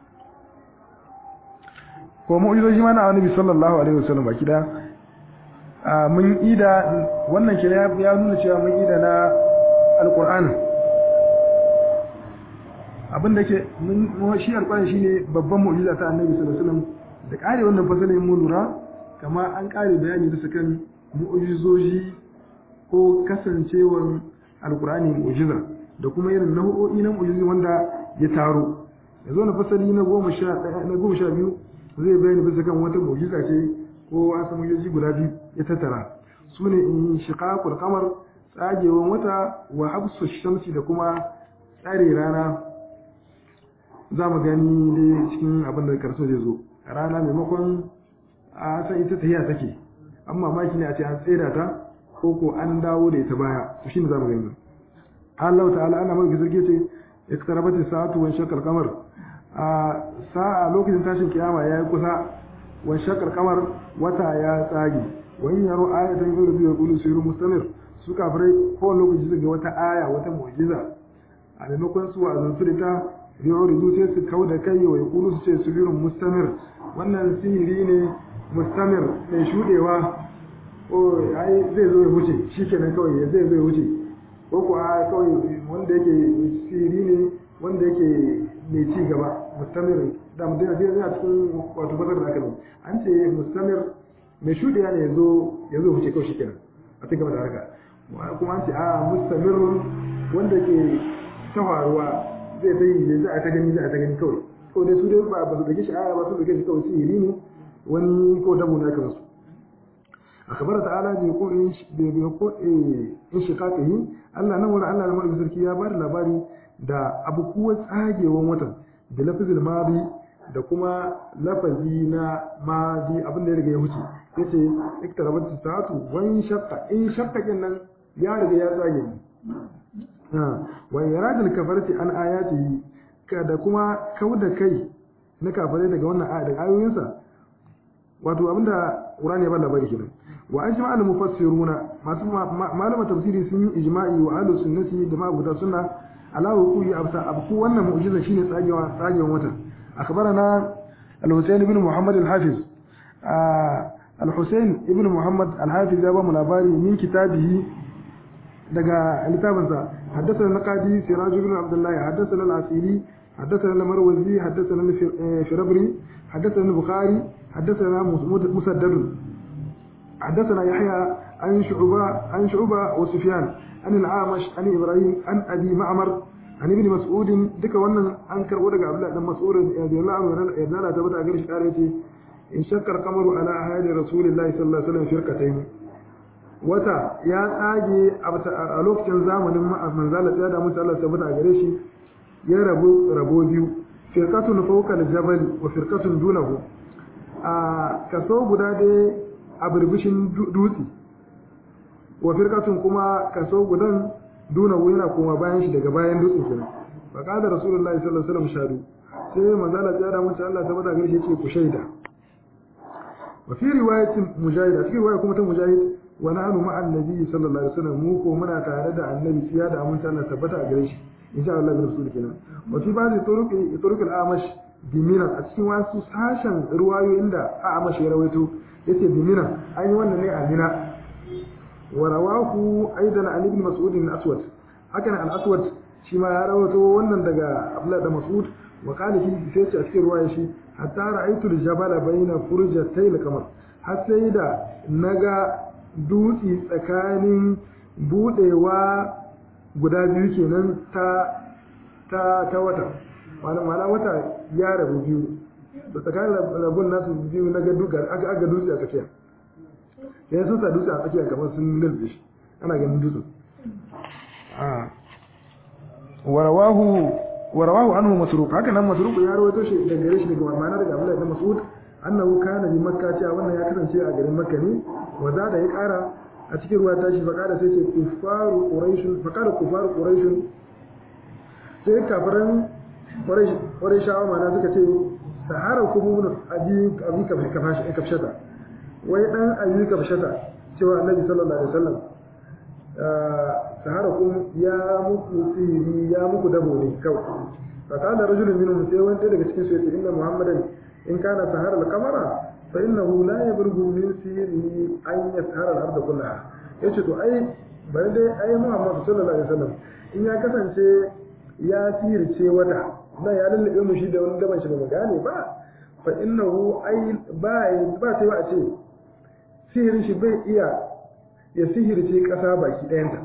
ko mu'jizoji ma na annabi sallallahu alaihi wasallam baki da mun ida wannan kira ya nuna cewa mun ida na al-qur'ani abin da ke mun shi alƙur'ani shine babban mu'jiza ta annabi sallallahu alaihi wasallam da kare wannan fasalin mun lura kama an kare bayani bisa kan mu'jizoji ko kasancewar alƙur'ani mu'jiza da kuma irin nau'o'i na mu'jizi wanda ya taro yanzu na fasali na goma sha na goma sha biyu zai bayani bisa kan wata mu'jiza ce ko wasu mu'jizoji guda biyu ya tattara su ne in shiqaqul qamar tsagewan wata wa habsu shamsi da kuma tsare rana za mu gani dai cikin abin da karso zai zo rana maimakon a san ita tahiya take an mamaki ne a ce an tsera ta ko ko an dawo da ita baya to shine za mu gani Allah ta'ala ana mai sarki ce iktarabati sa'atu wa shaqal qamar a sa'a lokacin tashin kiyama yayi kusa wa shaqal qamar wata ya tsage wa in yaro ayatan yuridu yaqulu siru mustamir su kafirai ko lokaci su ga wata aya wata mu'jiza a maimakon su wa'azantu da ta yuridu sai su kau da kai wa yaqulu su ce sirrun mustamir wannan sihiri ne mustamir mai shudewa ko ai zai zo ya wuce shikenan kawai zai zo ya wuce ko ko a kawai wanda yake sihiri ne wanda yake mai ci gaba mustamir da mutum ya yana cikin wato fasar da aka yi an ce mustamir mai shudewa ne ya zo ya zo wuce kawai shikenan a cikin gaba da harka kuma an ce a mustamirun wanda ke ta faruwa zai ta yi ne za a ta gani za a ta gani kawai ko dai su dai ba ba su dake shi aya ba su dake shi kawai sihiri ne wani ko dabo na kamar su akhbara ta'ala bi qulin bi in shiqaqihi Allah nan wurin Allah na sarki ya bada labari da abubuwan tsagewan watan da lafzul madi da kuma lafazi na madi abin da ya riga ya wuce yace iktarabat sa'atu wa in shaqqa in shaqqa nan ya riga ya tsage ni wa yaradul kafarati an ayatihi da kuma kauda kai na kafare daga wannan aya daga ayoyinsa wato abinda Qur'ani ya bada labari kenan wa ajma al mufassiruna masu malama tafsiri sun yi ijma'i wa ahlus sunnati da ma'abuda sunna ala hukuyi abta abku wannan mu'jiza shine tsagewa tsagewan wata akhbarana al-Husayn ibn Muhammad al-Hafiz al-Husayn ibn Muhammad al-Hafiz ya ba mu labari min kitabihi daga littafinsa حدثنا النقادي سراج بن عبد الله حدثنا العسيري حدثنا المروزي حدثنا الفربري حدثنا البخاري حدثنا مسدد حدثنا يحيى عن شعبة عن شعبة وسفيان عن العامش عن ابراهيم عن ابي معمر عن ابن مسعود دك wannan an karbo daga Abdullah dan Mas'ud radiyallahu anhu yarda da tabbata gare shi kare ce in shakkar qamaru ala ahadi rasulillahi sallallahu alaihi wasallam firqatayn wata ya tsage a lokacin zamanin manzala tsaya da mutu Allah tabbata gare shi ya rabu rabo biyu firqatun fawqa al-jabal wa firqatun dunahu a kaso guda dai a birbishin dutse wa firqatun kuma kaso gudan dunahu yana kuma bayan shi daga bayan dutsen kenan fa qala rasulullahi sallallahu alaihi wasallam shadu sai manzala tsaya da mutu Allah tabbata gare shi ce ku shaida wa fi riwayatin mujahid a cikin riwaya kuma ta mujahid wa nahnu ma'a annabi sallallahu alaihi wasallam mu ko muna tare da annabi tsiya da aminta Allah tabbata a gare shi insha Allah bin rasul kenan wa fi ba'd turuq turuq al-amash bi mina a cikin wasu sashen ruwayoyin da amash ya rawaito yace bi mina an yi wannan ne a mina wa rawahu aidan an ibn mas'ud al-aswad hakan al-aswad shi ma ya rawaito wannan daga Abdullah da Mas'ud wa qala fi sai ce a cikin ruwaya shi hatta ra'aytu al-jabala bayna furjatay al-qamar har sai da naga dutse tsakanin budewa guda biyu kenan ta ta ta wata mana wata ya rabu biyu da tsakanin rabun nasu biyu na ga aka aga dutse a tsakiya sai sun sa dutse a tsakiya kamar sun lulbe shi ana ganin dutsen warawahu warawahu anhu masruq haka nan masruq ya rawaito shi daga gare shi daga ma'ana daga Abdullah ibn Mas'ud annahu kana bi makka cewa wannan ya kasance a garin makka ne wa da ya kara a cikin ruwa tashi fa kada sai ce kufaru quraish fa kada kufaru quraish sai kafiran quraish quraishawa mana suka ce sahara kuma abi abi kafashi kafshata wai dan abi kafshata cewa annabi sallallahu alaihi wasallam sahara kuma ya muku sihiri ya muku dabo ne kawai fa kana rajulun minhum sai wanda daga cikin su ya ce inna muhammadan in kana sahara al-qamara fa innahu la yabrughu min sirri an yashara al-ardh kullaha yace to ai bari dai ai Muhammad sallallahu alaihi wasallam in ya kasance ya sirce wata na ya lallabe mu shi da wani daban shi ba mu gane ba fa innahu ay ba ba sai ba a ce sihirin shi bai iya ya sihirce kasa baki ɗayanta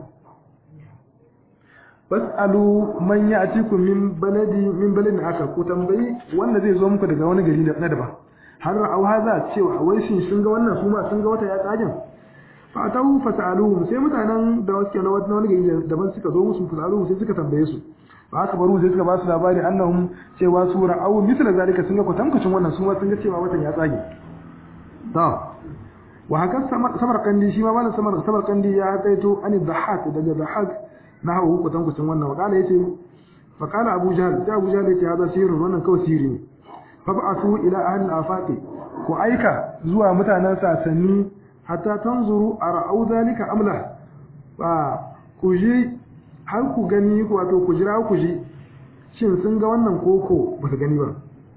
fas'alu man ya'tikum min baladi min baladin aka ku tambayi wanda zai zo muku daga wani gari na daban har au haza cewa wai shin sun ga wannan su ma sun ga wata ya tsagin fa atahu fas'aluhum sai mutanen da suke na wani gari daban suka zo musu fas'aluhum sai suka tambaye su ba aka baro sai suka ba su labari annahum cewa su ra'au misla zalika sun ga kwatankwacin wannan su ma sun ga cewa watan ya tsage to wa haka samarkandi shi ma malam samarkandi ya kaito an dhahak daga dhahak na hawa hukutan kucin wannan wakala yace fa qala abu jahl sai abu jahl yace hada sirrun wannan kawai sirri ne fa ba'athu ila ahli al-afaqi ku aika zuwa mutanen sasanni hatta tanzuru ara'u zalika amla ba ku ji har ku gani wato ku jira ku ji shin sun ga wannan koko ba su gani ba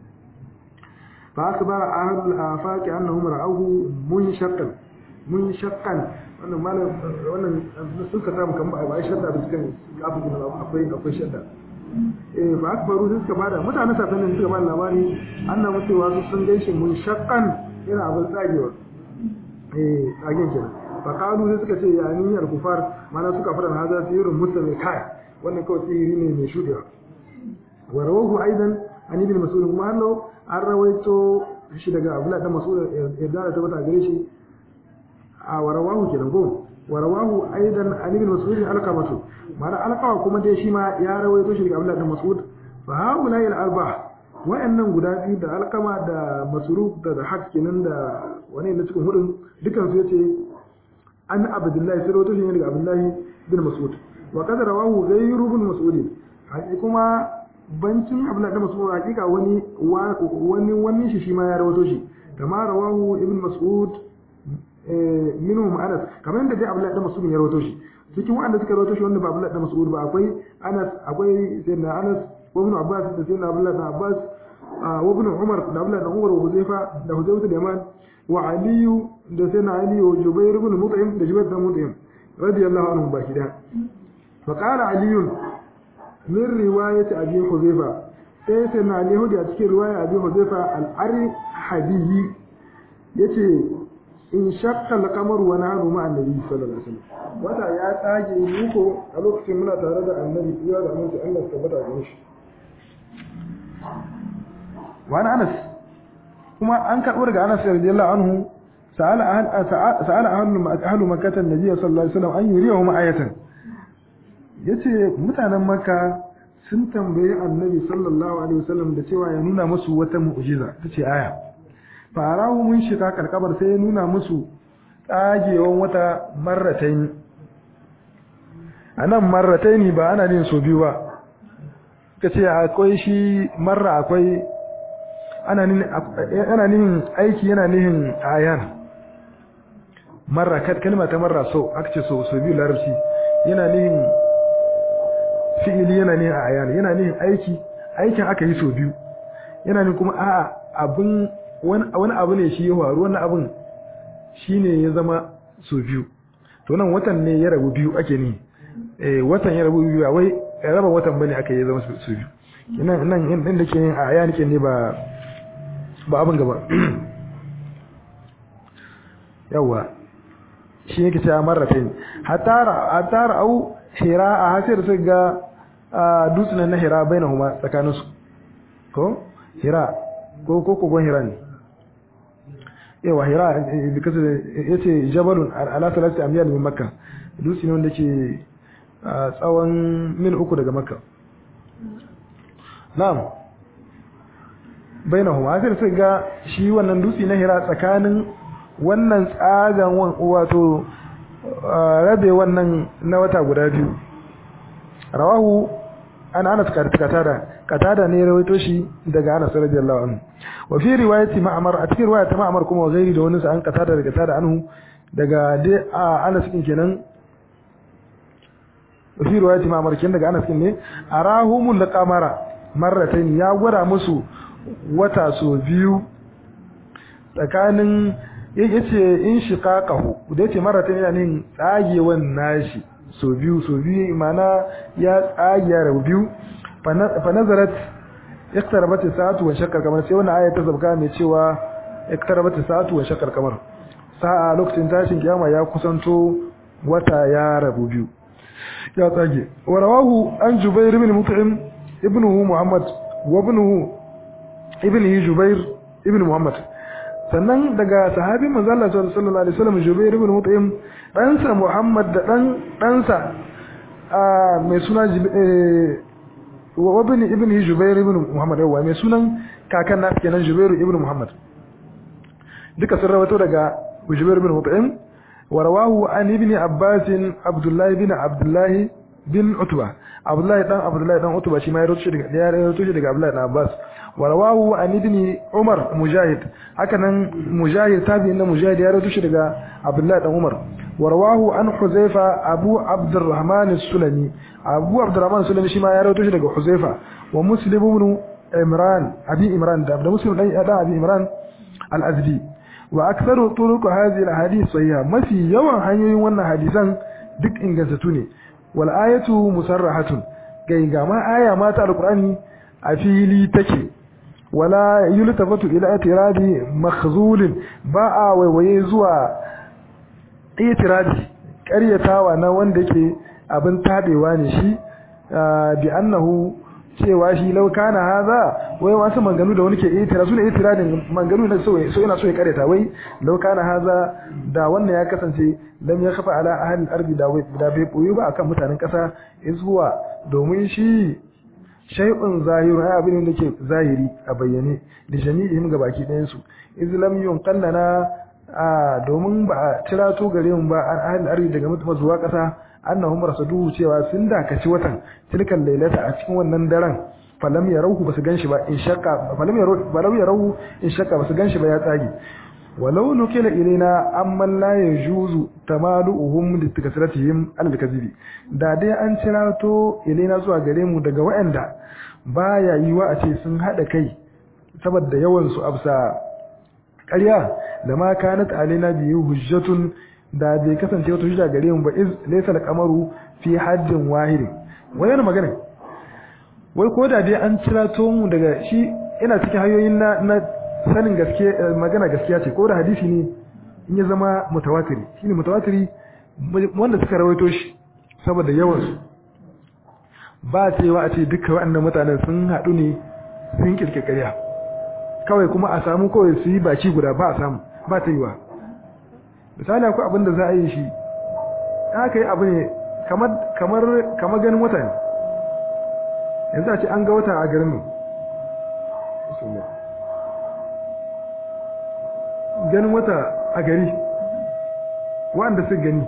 fa akbara ahli al-afaqi annahum ra'awhu munshaqqan munshaqqan wannan malam wannan sun ka samu kan ba a shadda da cikin abu da akwai akwai shadda eh fa akbaru sun ka bada mutanen safanin suka bada labari annabi cewa su sun gaishe mun shaqqan yana abin tsagewa eh tsagen kenan fa qalu sai suka ce ya ni al kufar mana suka fara hada sirrun muslimi kai wannan kawai sihiri ne mai shudewa wa rawahu aidan an ibn mas'ud kuma hallo an rawaito shi daga abdullah dan mas'ud yadda ta bata gare shi a warawahu kenan ko warawahu aidan ali bin mas'ud alqamatu mana alqawa kuma dai shi ma ya rawaito shi daga Abdullah bin Mas'ud fa haula al arba wa'annan guda biyu da alqama da masruf da da hak kenan da wani ne cikin hudun dukan su yace an abdullahi sai rawaito shi daga Abdullah bin Mas'ud wa qad rawahu ghayru bin Mas'ud haƙi kuma bancin Abdullah bin Mas'ud hakika wani wani wani shi shi ma ya rawaito shi kama rawahu ibn Mas'ud minhum Anas kamar yadda dai Abdullahi dan Mas'ud ya rawaito shi cikin wanda suka rawaito shi wanda ba Abdullahi dan Mas'ud ba akwai Anas akwai Sayyidina Anas wa Ibn Abbas da Sayyidina Abdullahi dan Abbas wa Ibn Umar da Abdullahi dan Umar wa Huzaifa da Huzaifa da Yaman wa Ali da Sayyidina Ali wa Jubair ibn Mut'im da Jubair ibn Mut'im radiyallahu anhum baki da fa qala Ali min riwayati Abi Huzaifa sai Sayyidina Ali hudi a cikin riwaya Abi Huzaifa al-Arhadi yace in shakka al-qamar wa nahnu ma annabi sallallahu alaihi wasallam wata ya tsage muko a lokacin muna tare da annabi iya da mun Allah tabbata da shi wa Anas kuma an karbo daga Anas radiyallahu anhu sa'ala ahal sa'ala ahlu ahlu makkah annabi sallallahu alaihi wasallam an yuriyahu ayatan yace mutanen makka sun tambayi annabi sallallahu alaihi wasallam da cewa ya nuna musu wata mu'jiza tace aya farahu mun shiga karkabar sai ya nuna musu tsagewan wata marratain anan marratain ba ana nin so biyu ba kace akwai shi marra akwai ana nin ana nin aiki yana nihin ayan marra kalma ta marra so aka ce so so biyu larabci yana nihin fi'ili yana nihin ayan yana nihin aiki aikin aka yi so biyu yana nihin kuma a'a abin wani abu ne shi ya faru wani abin shi ne ya zama so biyu to nan watan ne ya rabu biyu ake ne watan ya rabu biyu a wai raba watan bane aka yi zama so biyu nan nan inda ke yin a aya nake ne ba ba abin gaba yawa shi yake cewa marratain hatara hatara au hira a hasir su ga dutsunan na hira bainahuma tsakaninsu ko hira ko ko kogon hira ne yawa hira because yace jabalun ala salati amyal min makka dutse ne wanda ke tsawon mil uku daga makka na'am bainahuma sai sai ga shi wannan dutse na hira tsakanin wannan tsagan wato rabe wannan na wata guda biyu rawahu an anas katada katada ne rawaito shi daga anas radiyallahu anhu wa fi riwayati ma'mar a cikin riwayat ma'mar kuma gairi da wani sa an katada daga katada anhu daga dai anas din kenan wa fi riwayati ma'mar kenan daga anas din ne arahumul qamara marratayn ya gwada musu wata so biyu tsakanin yace in shiqaqahu da yace marratayn yana nin tsagewan nashi so biyu so biyu mana ya tsage ya rabu biyu fa nazarat iqtarabat as-sa'atu wa shaqqal qamar sai wannan aya ta zabka mai cewa iqtarabat as-sa'atu wa shaqqal qamar sa'a lokacin tashin kiyama ya kusanto wata ya rabu biyu ya tsage wa rawahu an jubair ibn mut'im ibnuhu muhammad wa ibnuhu ibnihi jubair ibn muhammad sannan daga sahabin manzo Allah sallallahu alaihi wasallam jubair ibn mut'im ɗansa muhammad da dan ɗansa mai suna wa ibn ibnihi jubair ibn muhammad yawa mai sunan kakan nasu kenan jubair ibn muhammad duka sun rawato daga jubair ibn mut'im ورواه عن ابن عباس عبد الله بن عبد الله بن عتبة عبد الله بن عبد الله بن عتبة شي ما يروتش daga ya يروتش daga Abdullah ibn Abbas ورواه عن ابن عمر مجاهد hakanan مجاهد tabi'in da مجاهد ya rawaito daga Abdullah ibn Umar ورواه عن حذيفة أبو عبد الرحمن السلمي أبو عبد الرحمن السلمي شي ما ya rawaito daga حذيفة ومسلم بن عمران أبي عمران ده مسلم ده أبي عمران الأزدي wa aktharu turuq hadhihi alhadith sahiha mafi yawan hanyoyin wannan hadisan duk ingantattu ne wal ayatu musarrahatun gai ga ma aya ma ta alqur'ani a fili take wala yultafatu ila itiradi makhzul ba a waiwaye zuwa itiradi ƙaryatawa na wanda yake abin tabewa ne shi bi annahu cewa shi lau kana haza wai wasu manganu da wani ke itira su ne itiradin manganu na so ina so ya kareta wai lau kana haza da wannan ya kasance lam ya kafa ala ahalin ardi da da bai boye ba akan mutanen kasa zuwa domin shi shay'un zahiru ai abin da ke zahiri a bayyane da jami'ihim ga baki ɗayan su islam yun kallana a domin ba a tirato gare mu ba an ahalin ardi daga mutum zuwa kasa annahum rasuluhu cewa sun dakaci watan tilkan lailata a cikin wannan daren falam yarawhu basu ganshi ba in shakka falam yarawu falam yarawu in shakka basu ganshi ba ya tsage walau nukila ilaina amman la yajuzu tamaluhum litakasratihim al-kadhibi da dai an cirato ilaina zuwa gare mu daga waɗanda baya yiwa a ce sun hada kai saboda yawan su absa ƙarya da ma kanat alaina biyu hujjatun da bai kasance wata hujja gare mu ba iz laysa al-qamaru fi haddin wahid wannan magana wai ko da dai an cirato mu daga shi ina cikin hanyoyin na, na sanin gaske magana gaskiya ce ko da hadisi ne in ya zama mutawatiri shine mutawatiri wanda suka rawaito shi saboda yawan su ba cewa a ce duka waɗannan mutanen sun haɗu ne sun kirkirkariya kawai kuma a samu kawai su yi baki guda ba a samu ba ta yiwa misali akwai abin da za a yi shi aka yi abu ne kamar ganin wata ne yanzu a ce an ga wata a garin ganin wata a gari wanda su gani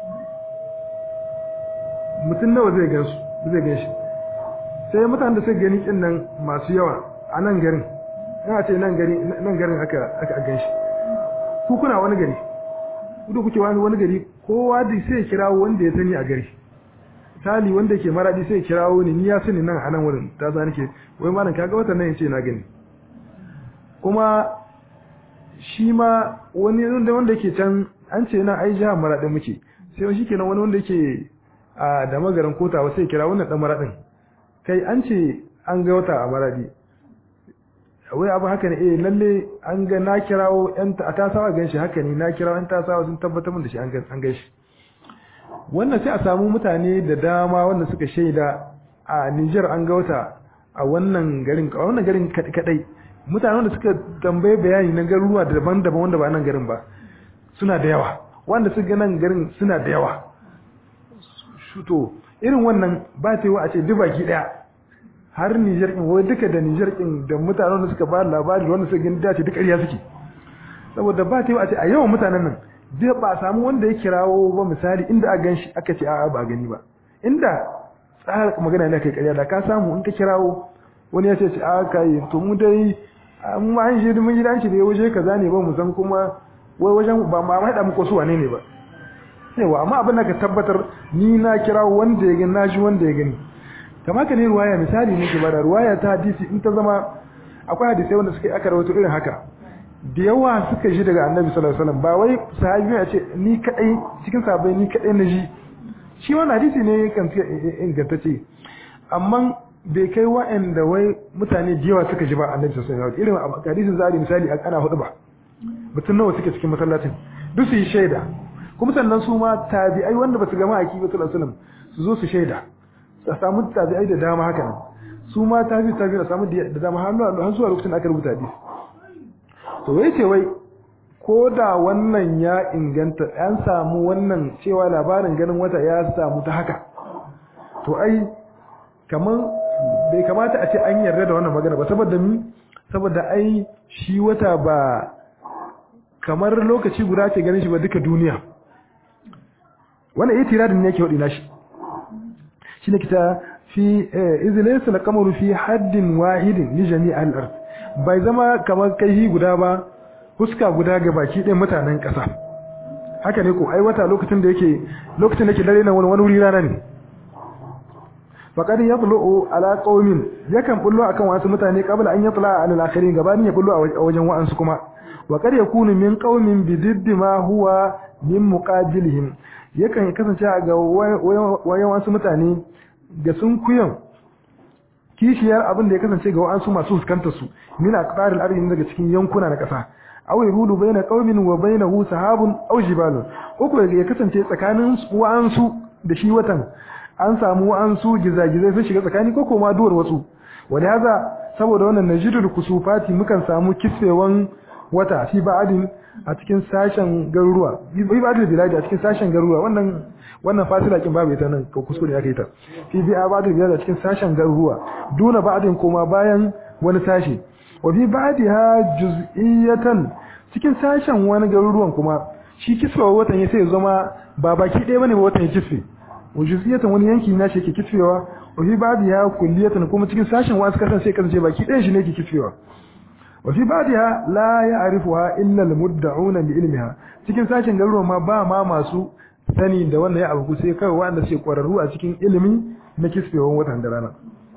mutum nawa zai gan su zai gan shi sai mutane da su gani kin nan masu yawa a nan garin yana ce nan garin aka gan shi ku kuna wani gari kudu kuke wani wani gari kowa da sai ya kirawo wanda ya sani a gari misali wanda ke maradi sai ya kirawo ni ni ya sani nan a nan wurin ta za nake wai malam kaga watan nan yace na gani kuma shi ma wani wanda wanda yake can an ce nan ai jihar maradi muke sai shi kenan wani wanda yake a da magaran kotawa sai ya kira wannan dan maradin kai an ce an ga wata a maradi wai abu haka ne eh lalle an ga na kirawo yan ta tasawa gan shi haka ne na kirawo yan tasawa sun tabbatar min da shi an gan an gan shi wannan sai a samu mutane da dama wanda suka shaida a Niger an ga wata a wannan garin a wannan garin kadai mutane wanda suka tambaye bayani na garuruwa daban-daban wanda ba nan garin ba suna da yawa wanda suka ga nan garin suna da yawa shuto irin wannan ba ta yi wa a ce duk baki daya har Niger din wai duka da Niger din da mutanen da suka ba labari wanda suka gani dace duk ƙarya suke saboda ba ta yi a ce a yawan mutanen nan duk ba a samu wanda ya kirawo ba misali inda a ganshi aka ce a'a ba gani ba inda tsara magana ne kai ƙarya da ka samu in ka kirawo wani ya ce ce a kai to mu dai mu ma an shi mun gidan shi da waje kaza ne ba mu san kuma wai wajen ba ma haɗa muku su wane ne ba yawa amma abin da ka tabbatar ni na kirawo wanda ya gani na ji wanda ya gani kamar ka ne ruwaya misali ne ke bada ruwaya ta hadisi in ta zama akwai hadisai wanda suka aka rawaito irin haka da yawa suka ji daga annabi sallallahu alaihi wasallam ba wai sahabi ya ce ni kadai cikin sahabbai ni kadai na ji shi wannan hadisi ne kan ingantacce amma bai kai wa'anda wai mutane da yawa suka ji ba annabi sallallahu alaihi wasallam irin hadisin zari misali ana hudu ba mutum nawa suke cikin masallacin duk su yi shaida kuma sannan su ma tabi'ai wanda ba su gama aki ba sallallahu alaihi wasallam su zo su shaida a samu tabi'ai da dama haka nan su ma tabi tabi a samu da dama har zuwa lokacin aka rubuta hadisi to wai ce wai ko da wannan ya inganta an samu wannan cewa labarin ganin wata ya samu ta haka to ai kaman bai kamata a ce an yarda da wannan magana ba saboda mi saboda ai shi wata ba kamar lokaci guda ke ganin shi ba duka duniya wannan itiradin ne yake wadi nashi shine kita fi izlaysa al-qamaru fi haddin wahidin li jami' al-ard bai zama kamar kai guda ba huska guda ga baki ɗin mutanen ƙasa haka ne ko ai wata lokacin da yake lokacin da yake dare na wani wuri rana ne faqad yatlu'u ala qaumin yakan bullo akan wasu mutane qabla an yatla ala al-akhirin gabanin ya bullo a wajen wa'ansu kuma wa qad yakunu min qaumin bididdi ma huwa min muqabilihim yakan kasance ga wayan wasu mutane ga sun kuyan kishiyar abin da ya kasance ga wa'ansu masu fuskantar su min aqtaril ardi daga cikin yankuna na ƙasa aw yahulu baina qaumin wa bainahu sahabun aw jibalun uku ya kasance tsakanin wa'ansu da shi watan an samu wa'ansu gizagizai sun shiga tsakani ko kuma duwar wasu wani haza saboda wannan najidul kusufati mukan samu kisfewan wata fi ba'adin a cikin sashen garuruwa fi ba'adin biladi a cikin sashen garuruwa wannan wannan fasila kin babu ita nan ko kuskure aka yi ta fi ba'adin biladi a cikin sashen garuruwa duna ba'adin kuma bayan wani sashi wa fi ba'diha juz'iyatan cikin sashen wani garuruwan kuma shi kisfewa watan ya sai zama ba baki ɗaya bane ba watan ya kisfe wa juz'iyatan wani yanki na shi yake kisfewa wa fi ba'diha kulliyatan kuma cikin sashen wasu kasan sai kasance baki ɗayan shi ne yake kisfewa wa fi ba'diha la ya'rifuha illa al-mudda'una bi ilmiha cikin sashen garuruwan ma ba ma masu sani da wannan ya abu sai kawai wanda suke kwararru a cikin ilimi na kisfewan watan da rana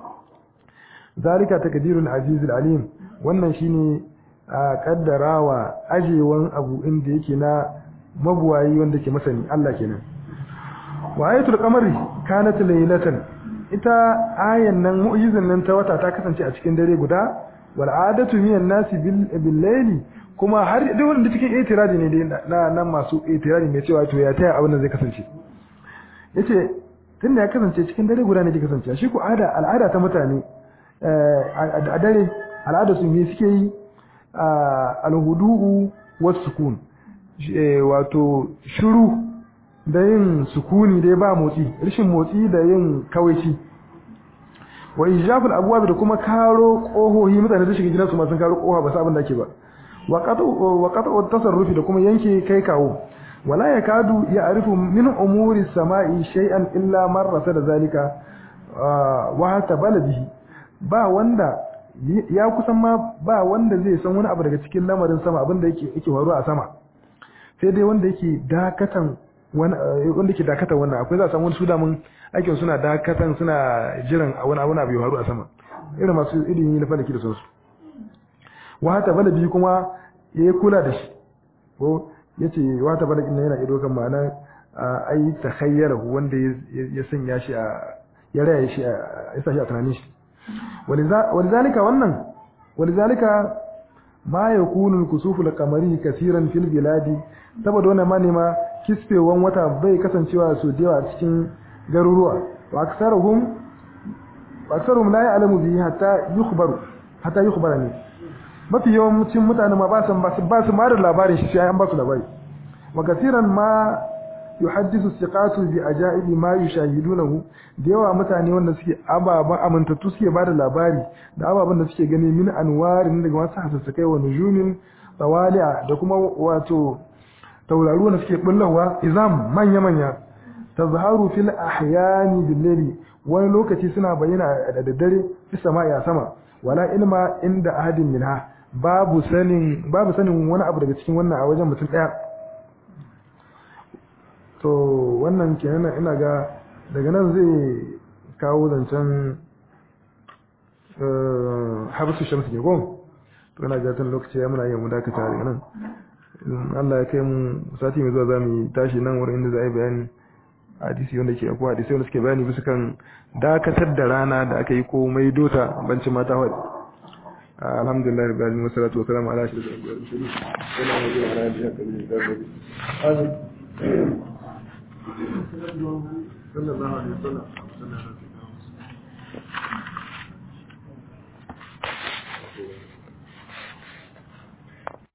zalika takdirul azizul alim wannan shine a kaddarawa ajewan abu inda yake na mabuwayi wanda ke masani Allah kenan wa ayatul qamari kanat laylatan ita ayan nan mu'jizan nan ta wata ta kasance a cikin dare guda wal adatu minan nasi bil layli kuma har duk wanda cikin itiradi ne na nan masu itiradi mai cewa to ya taya abin nan zai kasance yace tunda ya kasance cikin dare guda ne ke kasance shi ko ada al'ada ta mutane a dare al'ada su me suke yi alhudu'u was sukun wato shiru da yin sukuni dai ba motsi rashin motsi da yin kawaici wa ijabul abwab da kuma karo kohohi mutane su shiga gidan su ma sun karo koha ba su abin da ake ba wa qat'u wa qat'u tasarrufi da kuma yanke kai kawo wala yakadu ya'rifu min umuri samai shay'an illa marrata da zalika wa hatta baladihi ba wanda ya kusan ma ba wanda zai san wani abu daga cikin lamarin sama abin da yake yake faruwa a sama sai dai wanda yake dakatan wani wanda yake dakatan wannan akwai za a samu su da mun aikin suna dakatan suna jiran wani abu na bai faru a sama irin masu ilimi na falaki da sauransu wata balabi kuma ya kula da shi ko yace wata balabi ne yana ido kan ma'ana ai takhayyara wanda ya sanya shi a ya raya shi ya sa shi a tunanin shi ولذلك wannan ولذلك ma yakunu al-kusufu al-qamari kaseeran fil biladi saboda wannan ma ne ma kisfewan wata bai kasancewa su da a cikin garuruwa wa aksaruhum wa aksaruhum la ya'lamu bihi hatta yukhbaru hatta yukhbara ne mafi yawancin mutane ma ba su ba su ma da labarin shi sai an ba su labari wa kaseeran ma yuhaddisu siqatu bi ajaibi ma yushahidunahu da yawa mutane wanda suke ababan amintattu suke bada labari da ababan da suke gani min anwarin daga wasu hasassakai wa nujumin tawali'a da kuma wato tauraruwa da suke bullawa izam manya manya tazharu fil ahyani bil layli wani lokaci suna bayyana da daddare fi sama'i a sama wala ilma inda ahadin minha babu sanin babu sanin wani abu daga cikin wannan a wajen mutum daya to wannan kenan ina ga daga nan zai kawo zancen habsu shamsu ke gon to ina ga tun lokaci ya muna yin mu dakata daga nan Allah ya kai mu sati mai zuwa za mu tashi nan wurin inda za a yi bayani hadisi wanda ke akwai hadisi wanda suke bayani bisa kan dakatar da rana da aka yi komai dota bancin mata wadda alhamdulillah rabbil alamin wassalatu wassalamu ala ashrafil mursalin sallallahu alaihi wasallam